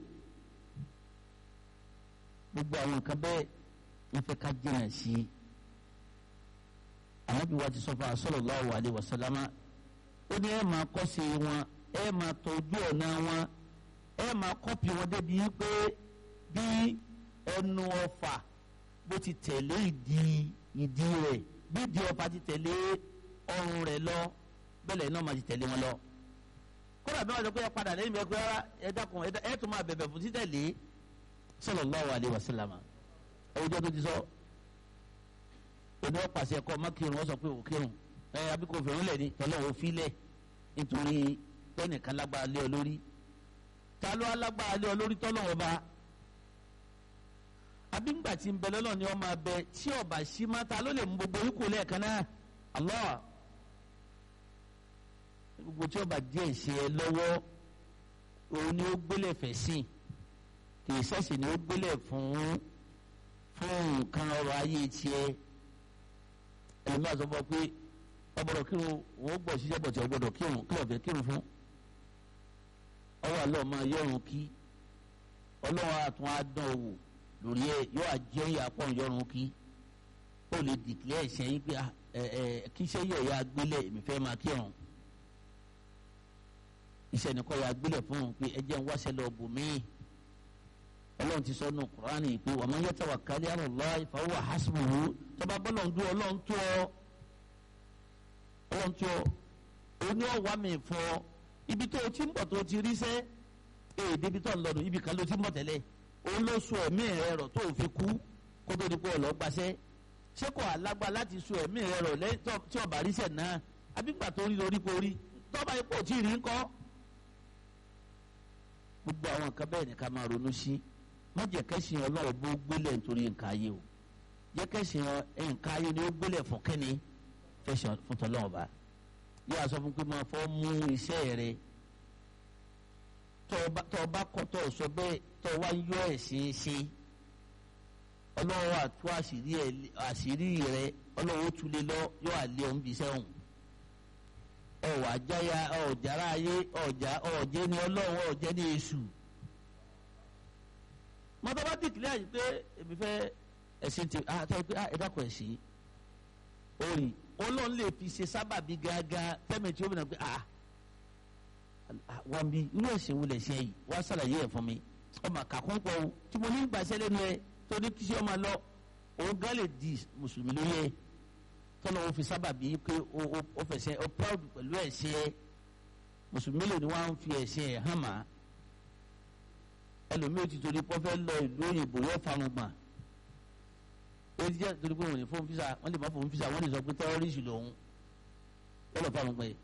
gbogbo àwọn nǹkan bẹ́ẹ̀ wọ́n fẹ́ ká jìnnà sí i àwọn bí wàá ti sọ fún wa sallallahu alaihi wasallama ó ní ẹ máa kọ́ sí wọn ẹ máa tọ́jú ọ̀nà wọn ẹ máa kọ́pì wọn débi pé bí ẹnu ọfà bó ti tẹ̀lé ìdí ìdí rẹ̀ bí ìdí ọfà ti tẹ̀lé ọrùn rẹ̀ lọ bẹ́ẹ̀ náà máa ti tẹ̀lé wọn lọ. kódà bí wọ́n sọ pé ẹ padà lẹ́yìn bẹ́ẹ̀ pé ẹ dákun ẹ tún máa bẹ̀bẹ̀ fún títẹ̀lé sallallahu alaihi wasallam ẹ̀wùjọ́ tó ti sọ òní ọ̀pàṣẹ ẹ̀kọ́ mákìrún wọ́n sọ pé òkìrún ẹ abíkó fèrè lẹ̀ ní tọ́lọ́ òfin lẹ̀ nítorí tẹ́nìkan lágbára lé ọ lórí ta ló alágbára lé ọ lórí tọ́lọ́ ọba abígbà tí ń bẹ lọ́lọ́ ni ọmọ abẹ tí ọba sí má ta ló lè mú gbogbo orí kò lẹ́ẹ̀kan náà Allah gbogbo tí ọba díẹ̀ ṣe ẹ lọ́wọ́ òun ni ó gbélé fẹ̀ sí kì í ṣẹ̀ṣẹ̀ ni ó gbélé fún fún nǹkan ọrọ̀ ayé tiẹ̀ ẹ̀mí àtọ́fọ́ pé ọgbọ́dọ̀ kírun wọ́n gbọ́ ṣiṣẹ́ bọ̀ tí ọgbọ́dọ̀ kírun kí ọ̀fẹ́ kírun fún ọwọ́ àlọ́ máa yọrùn kí ọlọ́run àtún á dán owó lórí ẹ yóò àjẹ́ ìyàpọ̀ yọrùn kí ó lè dìklẹ́ ẹ̀ṣẹ̀ yín pé ẹ ẹ kí iṣẹ́ yẹ̀ ya gbélé èmi fẹ́ máa kírun iṣẹ́ nìkan ya gbélé fún un pé ẹ jẹ́ ń wáṣẹ́ lọ bò míì ọlọ́run ti sọ nù kúránì pé wa man yatawakkal ala Allah fa huwa hasbuhu tọ́ba bọ́lọ̀ ń dún ọlọ́run tó ọ ọlọ́run tó ọ oní ọ̀wá mi fọ ibi tó o ti ń bọ̀ tó o ti rí sẹ́ ee débi tó ń lọ́dún ibi kan ló ti ń bọ̀ tẹ́lẹ̀ òun ló sọ ẹ̀mí rẹ rọ̀ tó o fi kú kó tó di pé ọlọ́ gbaṣẹ́ ṣé kò alágbá láti sọ ẹ̀mí rẹ rọ̀ lẹ́yìn tí ọba rí sẹ̀ náà abígbà tó rí lórí kó rí tọ́ba ipò tí ì rí ńkọ́ gbogbo àwọn nǹkan bẹ́ẹ̀ ni ká máa ronú sí má jẹ́ kẹ́sìn ọlọ́run bó gbélé nítorí nǹkan ayé o jẹ́ kẹ́sìn nǹkan ayé ni ó gbélé fún kẹ́ni fẹsẹ̀ fún tọ́lọ́run bá yíyá sọ fún pé máa fọ́ mú iṣẹ́ rẹ tọ́ ọ bá kọ́ tọ́ ọ sọ bẹ́ẹ̀ tọ́ ọ wá yọ ẹ̀sìn ṣe ọlọ́run àtú àṣírí rẹ ọlọ́run ó tulẹ̀ lọ yọ àlẹ́ òun bí sẹ́wọ̀n ọ̀wà àjáyà ọ̀jára ayé ọ̀já ọ̀jẹ́ ni ọlọ́run ọ̀jẹ́ ni èṣù mọ́tò bá dìkìlẹ̀ àyè pé èmi fẹ́ ẹ̀sìn ti àtọ́ pé ẹ dákọ̀ ẹ̀sìn orí ọlọ́run lè fi ṣe sábàbí gángan tẹ́mi tí ó bìnrin pé ah wọ́n bí irú ẹ̀sìn wo lè ṣe yìí wọ́n ṣàlàyé ẹ̀ fún mi ọmọ kàkún pọ̀ o tí mo ní gbàṣẹ́ lẹ́nu ẹ tó ní kí ṣe ọmọ lọ òun gán lè di mùsùlùmí lórí ẹ tọ́lọ́ wọn fi sábàbí pé ó fẹsẹ̀ ó proud pẹ̀lú ẹ̀sìn ẹ mùsùlùmí lè ní wọ́n á fi ẹ̀sìn ẹ̀ hàn máa ẹlòmíì ti torí pọ́ fẹ́ lọ ìlú òyìnbó yóò farun gbọ̀n ó ti jẹ́ torí pé wọ́n ní fóun fisa wọ́n lè má fóun fisa wọ́n lè sọ pé tẹ́rọ́rìsì lòun wọ́n lọ farun gbọ̀n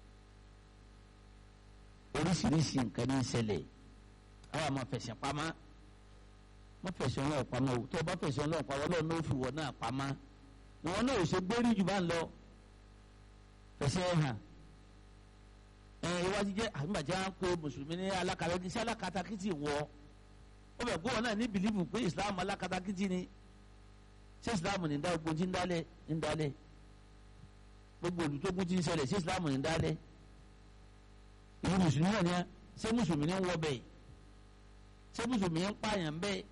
oríṣiríṣi nǹkan ní ìṣẹ̀lẹ̀ àwọn àmọ́ fẹ̀sẹ̀ pamọ́ wọ́n fẹ̀sẹ̀ ọlọ́ọ̀ pamọ́ o tó o bá fẹ̀sẹ̀ ọlọ́ọ̀ pamọ́ ọlọ́ọ̀ náà fi wọ̀ náà pamọ́ ìwọ náà ò ṣe gbérí jù bá ń lọ fẹ̀sẹ̀ hàn ìwádìí jẹ́ àgbàjá ń pe mùsùlùmí ní alákatakítí sí alákatakítí wọ ó bẹ̀ gbọ́wọ́ náà ní bìlífù pé islam alákatakítí ni ṣé islam ní dá ogun tí ń dálẹ̀ ń dálẹ̀ gbogbo olùtógun tí ń ṣẹlẹ̀ ṣé islam ní dálẹ̀ ìlú mùsùlùmí náà ni ṣé mùsùlùmí ní wọ bẹ́ẹ̀ ṣé mùsùlùmí ń pààyàn bẹ́ẹ̀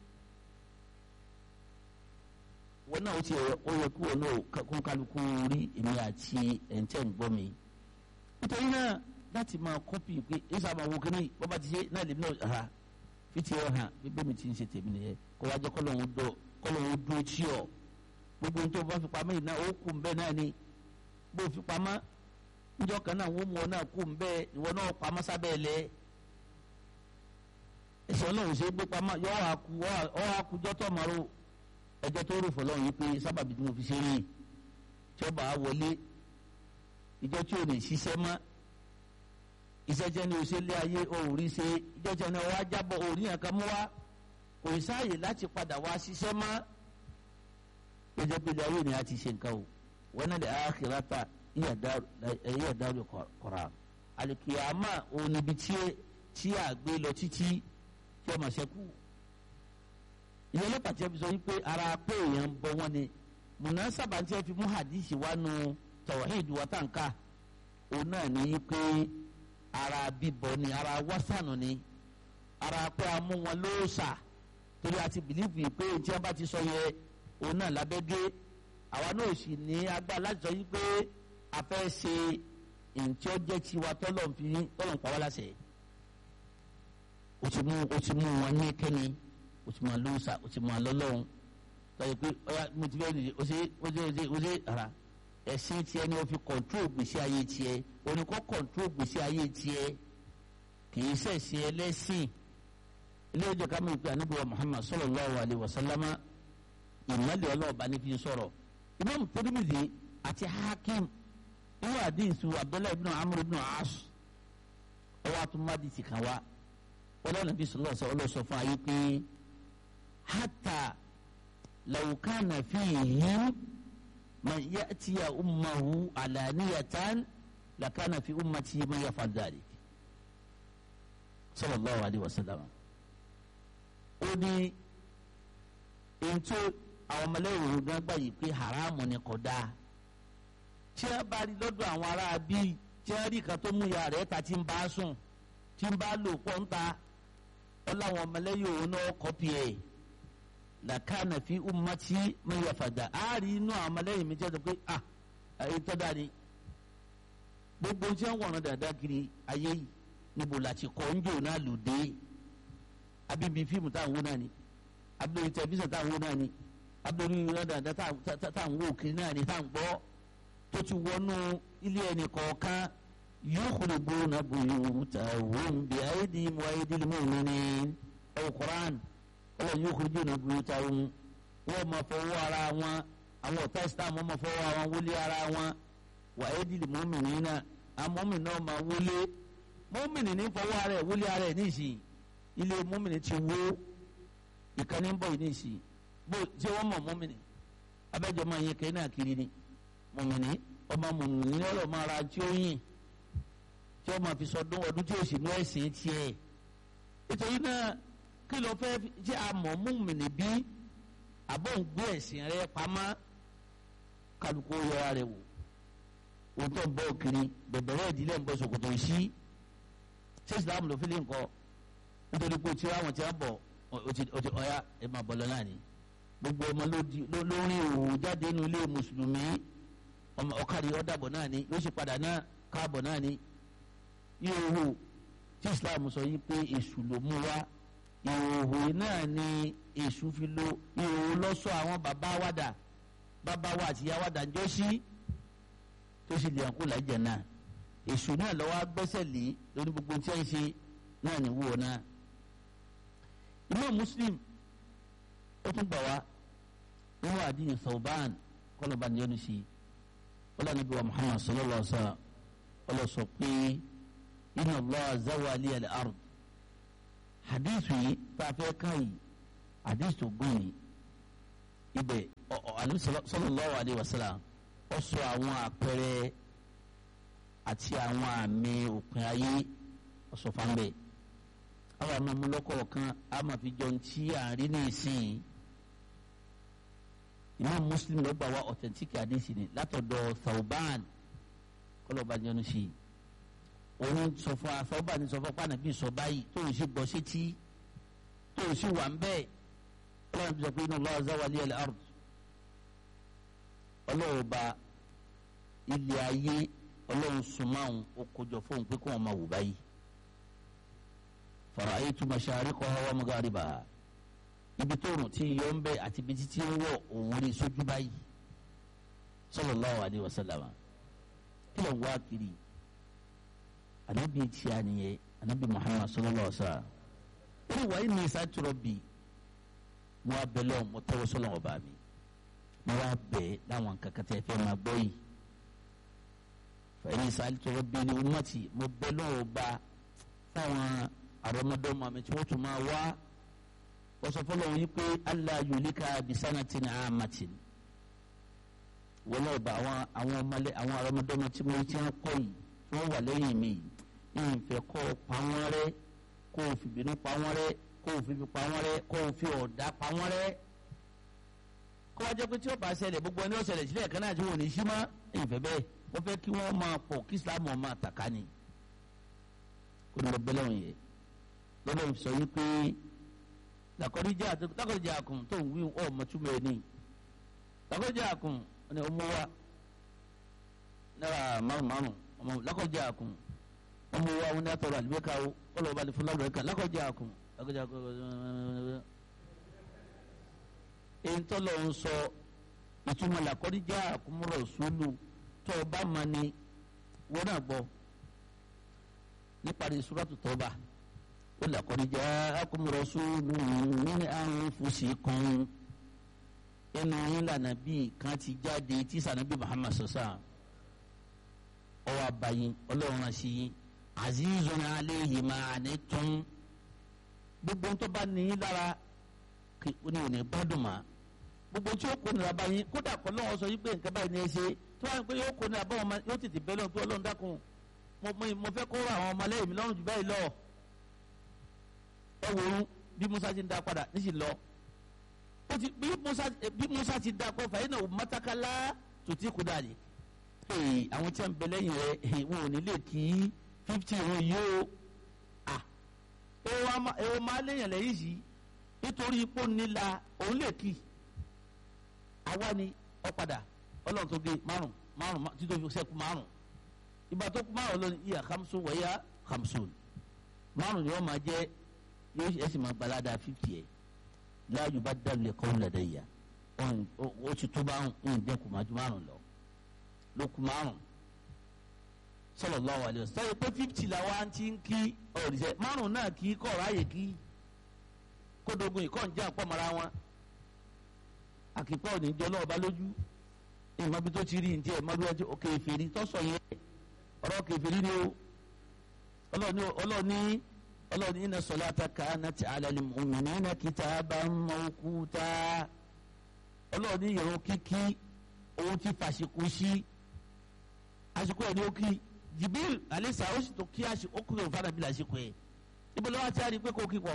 wọn náà ó ti ó yẹ kí wọn náà kó kálukú rí èmi àti ẹ̀ńtẹ̀ ń gbọ́ mi nítorí náà láti máa kọ́pì pé ẹ sábà wo kíní bọ́ bá ti ṣe náà lè náà ha fìtì ẹ̀ hàn bíbẹ́ mi ti ń ṣe tèmi nìyẹn kó wájú kọ́lọ́hún dọ̀ kọ́lọ́hún dúró tí ọ̀ gbogbo ohun tó bá fi pamọ́ yìí náà ó kù bẹ́ẹ̀ náà ni bó fi pamọ́ níjọ́ kan náà wọ́n mú ọ náà kù bẹ́ẹ̀ ìwọ náà pamọ́ sábẹ́ ẹ̀ lẹ́ ẹsẹ̀ ọlọ́run ṣe é gbé pamọ́ yọ ọ́ àkú ọ́ àkújọ́ tó ọmọ rò ẹjọ́ tó rò fọlọ́run yìí pé sábàbí tí mo fi ṣe rí tí ó bá a wọlé ìjọ tí ò lè ṣiṣẹ́ mọ́ iṣẹ́ jẹ́ ní oṣù lé ayé òòrí ṣe ìjọ tí wọ́n wá jábọ̀ òòrí yẹn kan mú wá kò sáàyè láti padà wá ṣiṣẹ́ mọ́ gẹ́gẹ́ bí ilé ayé ni a ti ṣe nǹkan o wọn náà lè àkìrátà ẹ̀yẹ dárò kọ̀ra àlìkìyàmà òun níbi tí a gbé lọ títí tí ọmọ ṣẹ́kù ìyẹn lọ́pàá tí a fi sọ wípé ara pé èèyàn ń bọ wọn ni mùnà sábà tí a fi mú hadisi wá nu tawhid wa tànká òun náà ní pé ara bíbọ ni ara wásánù ni ara pé a mú wọn lóòṣà torí a ti bìlífì pé tí wọn bá ti sọ yẹ òun náà lábẹ́gẹ́ àwa náà sì ní agbá láti sọ yí pé a fẹ́ ṣe ntí ó jẹ́ tiwa tọ́lọ̀ ń fi tọ́lọ̀ ń pa wá láṣẹ o ti mú o ti mú wọn ní kẹ́ni o ti mú wọn lóòṣà o ti mú wọn lọ́lọ́run tọ́jú pé ọ̀ya mo ti fẹ́ nìyí o ṣe o ṣe o ṣe o ṣe ara ẹ̀sìn tiẹ̀ ni o fi kọ̀ntrol gbèsè ayé tiẹ̀ oníkọ́ kọ̀ntrol gbèsè ayé tiẹ̀ kì í ṣẹ̀ṣẹ̀ ẹlẹ́sìn ilé ìjọ ká mọ̀ pé anábìwá Muhammad sallallahu alayhi wa sallama ìmọ̀lẹ̀ ọlọ́ọ̀bá ní fi sọ̀rọ̀ Imam Tirmidhi àti Hakim inú àdìsù Abdullahi ibn Amr ibn As ọwọ́ àtúmọ̀dì ti kàn wá ọlọ́run bí sọlọ́ sọ ọlọ́sọ fún ayé pé hatta law kana fihim man ya'tiya ummahu alaniyatan lakana fi ummati man yaf'al dhalik sallallahu alayhi wa sallam ó ní ètò àwọn ọmọlẹ́yìn gan gbà yìí pé haramu ni kò dáa tí a bá rí lọ́dọ̀ àwọn ará bí tí a rí kan tó mú ya rẹ̀ ta tí ń bá a sùn tí ń bá a lò pọ̀ ń ta ọ láwọn ọmọlẹ́yìn òun náà kọ́pì ẹ̀ làkàna fi ummati man yafada a rí inú àwọn ọmọlẹ́yìn mi jẹ́ pé ah èyí tó dáa ni gbogbo tí wọ́n wọ̀nà dáadáa kiri ayé yìí níbo la ti kọ́ ń jò náà lò dé abibi fíìmù táwọn wò náà ni abdul tẹlifíṣàn táwọn wò náà ni abdul rádàdà táwọn wò kiri náà ni táwọn gbọ́ tó ti wọnú ilé ẹni kọ̀ọ̀kan yukhribuna buyutahum bi aydihim wa aydil mu'minin ẹ̀wọ̀ Qur'an ọwọ́ yukhribuna buyutahum wọ́n máa fọwọ́ ara wọn àwọn ọ̀tá islam wọ́n máa fọwọ́ ara wọn wọlé ara wọn wa aydil mu'minina àwọn mọ́mìnì náà máa wọlé mọ́mìnì ní fọwọ́ ara ẹ̀ wọlé ara ẹ̀ níṣìí ilé mọ́mìnì ti wó ìkànnì ń bọ̀ yìí níṣìí bó ṣé wọ́n mọ̀ mọ́mìnì abẹ́jọ́ máa yẹ kẹ́hìn náà kiri ni mọ̀mìnì ọmọ mọ̀mìnì ọ̀rọ̀ máa ra tí ó yìn tí ó máa fi sọdún ọdún tí ó sì ní ẹ̀sìn tiẹ̀ nítorí náà kí ló fẹ́ jẹ́ àmọ́ mọ̀mìnì bí àbọ̀ ń gbé ẹ̀sìn rẹ pamọ́ kálukú yọra rẹ wò wò tó ń bọ̀ kiri bẹ̀bẹ̀rẹ̀ ìdílé ń bọ̀ ṣòkòtò sí ṣé ìsìlámù ló fi lè ń kọ́ nítorí pé tí àwọn tí wọ́n bọ̀ ọ̀ya ẹ̀ máa bọ̀ lọ́la ni gbogbo ọmọ lórí òwò jáde nínú ilé mùsùlùmí ọmọ ọkàrí ọdàbọ náà ni yóò sì padà náà káàbọ̀ náà ni ìhòòhò tí islam sọ yìí pé èṣù ló mú wá ìhòòhò náà ni èṣù fi lo ìhòòhò lọ́sọ àwọn bàbá wàdà bàbá wa àti ìyá wàdà ńjọ́ sí tó sì lè àkó làjẹ náà èṣù náà lọ́wọ́ gbẹ́sẹ̀ lé lórí gbogbo tí wọ́n ṣe náà ní wúwo náà Imam Muslim ó tún gbà wá nínú àdìyẹ Thawban kọlọba ní ọdún sí ọlọ́run níbi wa Muhammad sallallahu alaihi wa sallam ọlọ́sọ pé inna Allah zawa li al-ard hadithu yìí tá a fẹ́ ká yìí hadithu tó gùn ní ibẹ̀ ọ̀ọ́nù sallallahu alaihi wa sallam ó sọ àwọn àpẹẹrẹ àti àwọn àmì òpin ayé ọ̀sọ̀ fanbẹ́ àwọn àmọ́ ọmọlọ́kọ̀ọ̀kan a máa fi jọ ti àárín ní ìsìn imam muslim ló gbà wá authentic hadisi ni látọ̀dọ̀ Thawban kọlọ́ba jẹnu sí i òun sọ fún wa Thawban sọ fún pàànà bíi sọ báyìí tó o sì gbọ́ sétí tó o sì wà ń bẹ́ẹ̀ ọlọ́run bí sọ pé inna Allah zawa li al-ard ọlọ́run ba ilé ayé ọlọ́run sùnmáhùn ó kójọ fóun pé kó wọn máa wò báyìí fara'aytu mashariqaha wa magharibaha ibi tó rùn tí yọ ń bẹ àti ibi títí ń wọ̀ òun rí sójú báyìí sallallahu alayhi wa sallam kí ló ń wá kiri anabi tí a nìyẹn anabi muhammad sallallahu alayhi wa sallam ó ní wàá ní isa tọrọ bi mo wá bẹ lọ́wọ́ mo tẹ́wọ́ sọ́lọ́ ọba mi mo wá bẹ láwọn kankan tẹ́ fẹ́ máa gbọ́ yìí fẹ́ẹ́ isa tọrọ bi ni umati mo bẹ lọ́wọ́ ọba fáwọn àrọ́mọdọ́mọ mi tí wọ́n tún máa wá wọ́n sọ fọlọ́ yìí pé allah yulika bisanatin amatin wọ́n lọ́ọ́ bá àwọn àwọn ọmọlé àwọn àrọ́mọdọ́mọ tí mo ti ń kọ́ yìí tí wọ́n wà lẹ́yìn mi yìí ìfẹ́ kọ́ pa wọ́n rẹ́ kó o fi bínú pa wọ́n rẹ́ kó o fi fi pa wọ́n rẹ́ kó o fi ọ̀dà pa wọ́n rẹ́ kó wá jẹ́ pé tí ó bá ṣẹlẹ̀ gbogbo ẹni ó ṣẹlẹ̀ sílẹ̀ kan náà tí wọ́n ò ní sí mọ́ ìfẹ́ bẹ́ẹ̀ wọ́n fẹ́ kí wọ́n máa pọ̀ kí islam máa tàkà ni kó lọ bẹ́lẹ̀ wọn yẹ lọ́dọ̀ sọ yìí pé lakọ́díjà lakọ́díjà àkùn tó ń wí ọ̀ mọ̀túmọ̀ ẹ̀ ní lakọ́díjà àkùn ọ̀nà ọmọ wa náírà márùn márùn ọmọ lakọ́díjà àkùn ọmọ wa wọn ní atọ́rọ̀ àlùbẹ́ká o ọlọ́wọ́ bá lè fún lábẹ́ká lakọ́díjà àkùn lakọ́díjà àkùn èyí tó lọ ń sọ ìtumọ̀ lakọ́díjà àkùn mọ̀rọ̀ sólù tó o bá ma ni wọ́n náà gbọ́ níparí suratu tọ́ba ó laqad ja'akum rasulun min anfusikum ẹnu yín lànà bíi kan ti jáde tí sànàbí Muhammad sọ̀sà ọwọ́ abayin ọlọ́run àṣì yín azizun alayhi ma anittum gbogbo tó bá ní yín lára kí ó ní òní gbádùn mà gbogbo tí ó kó nira báyìí kódà kọ́ lọ́wọ́ sọ yí pé nǹkan báyìí ní ẹ ṣe tí wọ́n á pé yóò kó nira báwọn ọmọ yóò tètè bẹ́ẹ̀ lọ́n pé ọlọ́run dákun mo mo fẹ́ kó ra àwọn ọmọlẹ́yìn mi lọ́rùn jù báyìí lọ ẹ wò ó bí Musa ti ń da padà níṣì lọ ó ti bí Musa bí Musa ti da kọ fàyín náà mọ́tàkálá tó ti kú dàlẹ́ ee àwọn tí wọ́n ń bẹ lẹ́yìn rẹ̀ wọn ò ní lè kí fifty wọn yìí ó à èwo máa léyìn lẹ́yìn yìí nítorí ipò nílà òun lè kí àwa ni ọ padà ọlọ́run tó gé márùn márùn títí ó fi sẹ́kù márùn ìgbà tó kú márùn lónìí ìyá hamsun wẹ̀yà hamsun márùn ni wọ́n máa jẹ́ yóò ẹ sì máa gbalada fífi ẹ̀ láàyò bá dàlú ẹ̀kọ́ ńlẹ̀dẹ̀ yà ó ti tó bá ń dẹ́kun máa ju márùn lọ ló kú márùn sallallahu alaihi wasallam sọ pé fífi làwọn ti ń kí ọ̀rìṣẹ́ márùn náà kì í kọ̀ ráàyè kí kódógún ìkọ́ ń jẹ́ àpọ̀mọ́ra wọn àkìpọ̀ òní jọ lọ́wọ́ bá lójú ìmọ̀bí tó ti rí ní tiẹ̀ mọ́bí wọ́n ti òkè ìfèrí tọ́sọ̀ yẹn ọ̀rọ̀ kẹfìrí ni o ọlọ́ọ̀ni ọlọ́ọ̀ni ọlọ́ọ̀ni inna salata kanat ala al-mu'minina kitaban mawquta ọlọ́ọ̀ni ìrun kíkí òun ti fàṣikú sí àsìkò ẹ̀ ní ó kí Jibril alisa ó sì tó kí àsìkò ó kúrò fún àdàbí àsìkò ẹ̀ ibi lọ́wọ́ ti a rí i pé kò kí pọ̀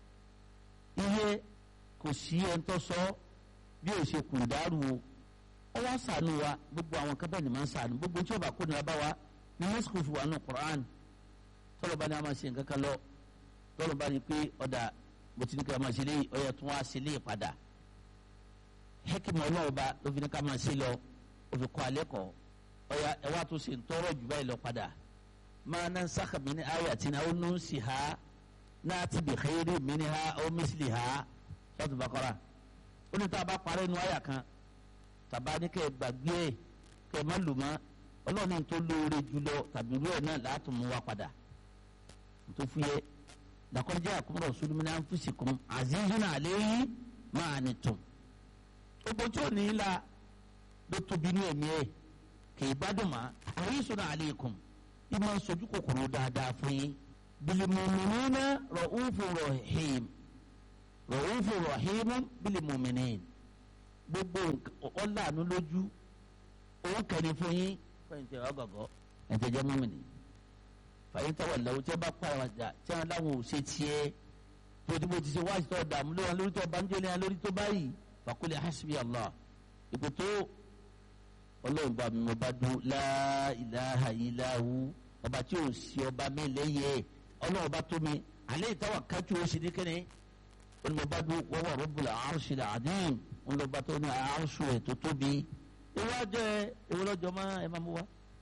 iye kò sí ẹni tó sọ bí o ṣe kùn dàrú o ọ wá sànù wa gbogbo àwọn kan bẹ́ẹ̀ ni máa ń sànù gbogbo tí o bá kó nira bá wa ní mẹ́sìkò fi wà nù Qur'an tọ́lọ̀ bá ní a máa ṣe nǹkan kan lọ tọ́lọ̀ bá ní pé ọ̀dà mo ti ní ká máa ṣe léyìí ọ̀yà tún wá ṣe léyìí padà hẹ́kìmọ̀ ọlọ́wọ́ bá ló fi ní ká máa ṣe lọ ó fi kọ́ alẹ́ kọ́ ọ̀yà ẹ wá tó ṣe ń tọrọ jù báyìí lọ padà máa ná sákàmì ní ayé àti náà ó nù sí ha náà ti bì xeyiri mi ní ha ó mísìlì ha sọ́tù Baqara ó ní tá a bá parẹ́ nu àyà kan tàbá ní kẹ́ ẹ gbàgbé ẹ kẹ́ ẹ má lò mọ́ ọlọ́ọ̀ni tó lóore jùlọ tàbí irú ẹ̀ náà láti mú wa padà tó fi yẹ laqad ja'akum rasulun min anfusikum azizun alayhi ma anittum gbogbo tí ò ní í la ló tóbi ní ẹ̀mí ẹ̀ kì í gbádùn mọ́ harisun alaykum ìmọ̀ sojú kòkòrò dáadáa fún yín bil mu'minina ra'ufur rahim ra'ufur rahim bil mu'minin gbogbo ọ̀làánú lójú òun kẹ́ni fún yín fẹ́yìntì ọgọ̀gọ̀ ẹ̀tẹ̀ jẹ́ mọ́mìnì fàyín tọ́wọ̀ lẹ́wọ́ tí wọ́n bá pààrọ̀ àjà tí wọ́n láwọn ò ṣe tiẹ̀ tó tí mo ti ṣe wáṣí tó dààmú lórí wọn lórí tó bá ń jẹ́ lórí tó báyìí fàkúlẹ̀ hasbi allah ipò tó ọlọ́run bá mi mo bá dún la ilaha illahu ọba tí ò sí ọba mi lẹ́yẹ ọlọ́run bá tó mi alẹ́ ìtawà kájú ó sì ní kẹ́ni wọn mo bá dún wọ́n wà rabbul arshil azim wọn lọ bá tó ní àárṣù ẹ̀ tó tóbi ìwájọ ẹ ìwọlọ́jọ máa ẹ máa mú wa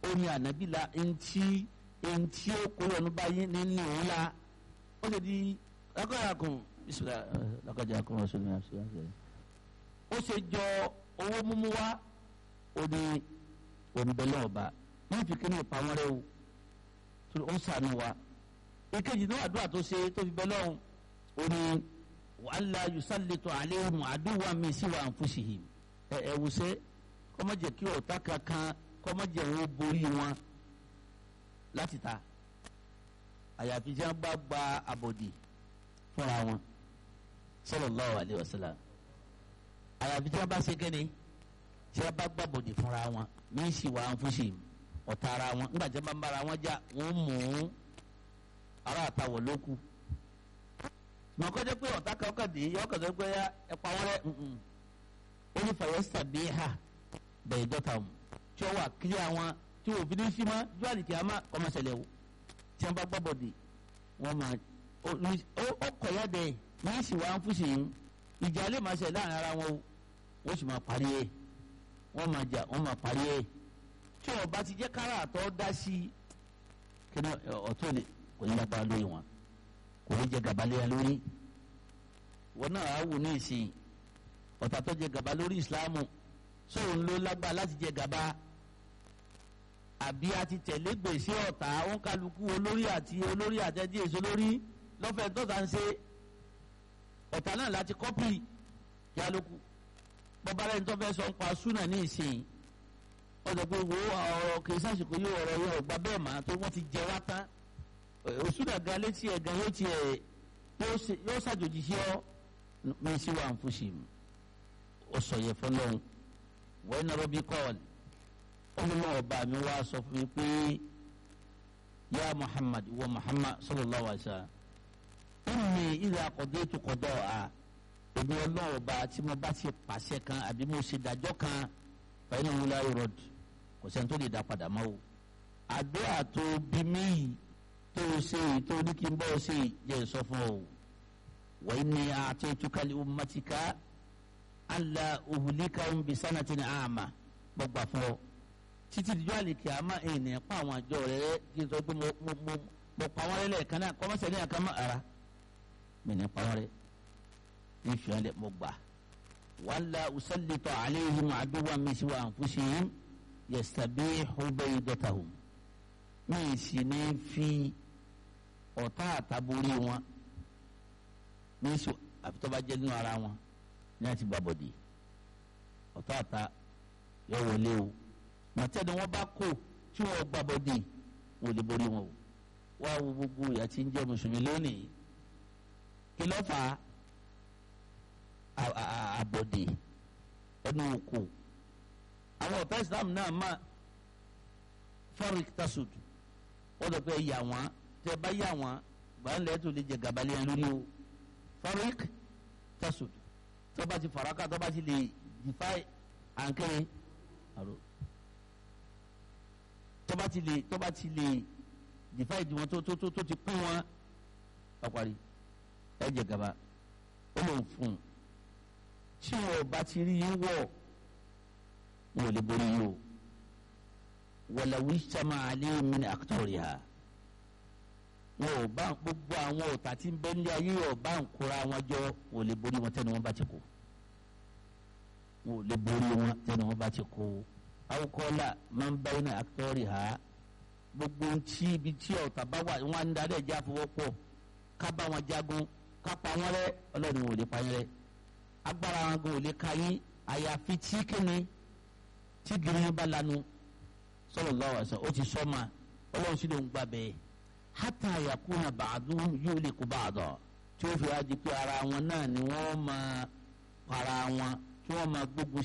ó ní ànábì la eŋti eŋti ó kó lọ́nu báyìí nínú òun la ó ṣe di lákàtúnkùn bisimilá lákàtúnkùn ọ̀ṣun ní àṣẹ àṣẹ ó ṣe jọ owó múmú wá ó ní òǹbẹ̀lẹ̀ ọba wọ́n fi kíní ìpamọ́ rẹ o tó ó ń sànù wa ìkejì náà àdúrà tó ṣe tó fi bẹ́ lọ́hùn ó ní wàhálà yusallitu alayhim àdúrà mi sí wa anfusihim ẹ ẹ wùsẹ́ kọ́mọ́jẹ̀ kí ọ̀tá kankan kọ́mọ́jẹ̀ wọn borí wọn láti ta àyàfi tí wọ́n bá gba àbòdì fúnra wọn sallallahu alayhi wa sallam àyàfi tí wọ́n bá ṣe kéde tí wọ́n bá gba àbòdì fúnra wọn mí sì wà anfusihim ọ̀tá ara wọn nígbà tí wọ́n bá ń bára wọn jà wọ́n mú ara àtàwọ̀ lóku mọ̀ kọ́jọ́ pé ọ̀tá kan kàdé yọ kàdé pé ẹ pa wọ́n rẹ́ ó ní fàyẹ́sítà bíi ha bẹ̀rẹ̀ dọ́ta mu tí ó wà kílí àwọn tí wọ́n fi ní sí ma jọ́ àdìkì àmà kọ́mọ̀sẹ̀lẹ̀ o tí wọ́n bá gbọ́ bọ̀dì wọ́n máa ó kọ̀ ya dẹ̀ wọ́n sì wá ń fúsì yín ìjà lè máa ṣẹ̀ láàrin ara wọn o wọ́n sì máa parí ẹ̀ wọ́n máa jà wọ́n máa parí ẹ̀ tí wọ́n bá ti jẹ́ kára àtọ́ dá sí kí ni ọ̀tún ni kò ní lápá lórí wọn kò ní jẹ gàba léya lórí wọn náà á wù ní ìsìn ọ̀tá tó jẹ gàba lórí ìsìláàmù sóun ló lágbá láti jẹ gàba àbí a ti tẹ̀lé gbèsè ọ̀tá wọn kálukú olórí àti olórí àtẹ̀dí èso lórí lọ́fẹ̀ẹ́ tọ́ta ń ṣe ọ̀tá náà láti kọ́pì yálókù bọ́bá rẹ̀ ń tọ́ fẹ́ sọ ń pa súnà ní ìsìn ọ̀dọ̀ pé wo ọ̀rọ̀ kì í sàṣìkò yóò ọ̀rọ̀ yóò gba bẹ́ẹ̀ mà tó wọ́n ti jẹ wá tán òsúnà gan létí ẹ̀ gan yóò tiẹ̀ yóò ṣàjòjì sí ọ mi sí wà ń fúnṣì ó sọ yẹ fọlọ́hún wọ́n iná rọ́bì kọ́ọ̀lì ọlọ́mọ ọba mi wá sọ fún mi pé yá Muhammad wọ Muhammad sallallahu alaihi wasallam inni idha qadaytu qada'a èmi ọlọ́wọ́ bá tí mo bá ti pàṣẹ kan àbí mo ṣe dájọ́ kan fa innahu la yurad kò sẹ́ni tó lè dá padà mọ́ o àdúrà tó bí mí yìí tó o ṣe yìí tó ní kí n bọ́ ọ ṣe yìí jẹ́ sọ fún ọ wa inni a'taytuka li ummatika alla uhlikahum bi sanatin a'ma gbọ́gbà fún ọ títí dijọ́ àlèkè àmà ènìyàn pa àwọn àjọ rẹ̀ kí n sọ pé mo mo mo mo pa wọn lẹ́lẹ̀ kan náà kọ́mọ́sẹ̀ ní àkàmọ́ ara mi ní pa wọn rẹ̀ ní ìfìyàn lẹ̀ mo gbà wàhálà usallita alayhim aduwwan min siwa anfusihim yastabihu baydatahum mi sì ní fi ọ̀tá àtàbórí wọn mi sì àfitọ́ba jẹ́ nínú ara wọn ní àti gbàbọ̀dì ọ̀tá àtà yọ wọlé o màtẹ́ni wọ́n bá kó tí wọ́n gbàbọ̀dì wọ́n lè borí wọn o wá wo gbogbo ìyà tí ń jẹ́ mùsùlùmí lónìí kí ló fà á àbọ̀dì ẹnu òkò àwọn ọ̀tá Islam náà má farik tasud wọ́n lọ pé yà wọ́n tẹ́ bá yà wọ́n gbàǹlẹ̀ tó lè jẹ gàbálẹ̀ yẹn lórí o farik tasud tọ́ba ti faraka tọ́ba ti lè defy ànkẹ́rẹ́ àrò tọ́ba ti lè tọ́ba ti lè defy ìdìwọ̀n tó tó tó tó ti pín wọn ọ̀parí ẹ jẹ gàba ó lòun fún un tí wọn bá ti rí yín wọ̀ wọn ò lè borí yín o wọlé wíṣàmà alẹ́ mi ní àkútọ̀rì ha wọn ò bá gbogbo àwọn ọ̀tá tí ń bẹ ní ayé ọba ń kóra wọn jọ wọn ò lè borí wọn tẹ́ni wọn bá ti kú wọn ò lè borí wọn tẹ́ni wọn bá ti kú awukọ́lá máa ń bá iná àkútọ̀rì ha gbogbo ntí ibi tí ọ̀tá bá wà wọn á ń darí ẹ̀jẹ̀ àfọwọ́pọ̀ ká bá wọn jagun ká pa wọn rẹ́ ọlọ́run wọn ò lè pa yín rẹ́ agbára wọn gan ò lè ka yín àyàfi tí kíni tí gírí bá lanu sallallahu alaihi wasallam ó ti sọ ma ọlọ́run sì ló ń gbà bẹ́ẹ̀ hátà yakuna ba'duhum yuliku ba'da tí ó fi wá di pé ara wọn náà ni wọ́n máa para wọn tí wọ́n máa gbógun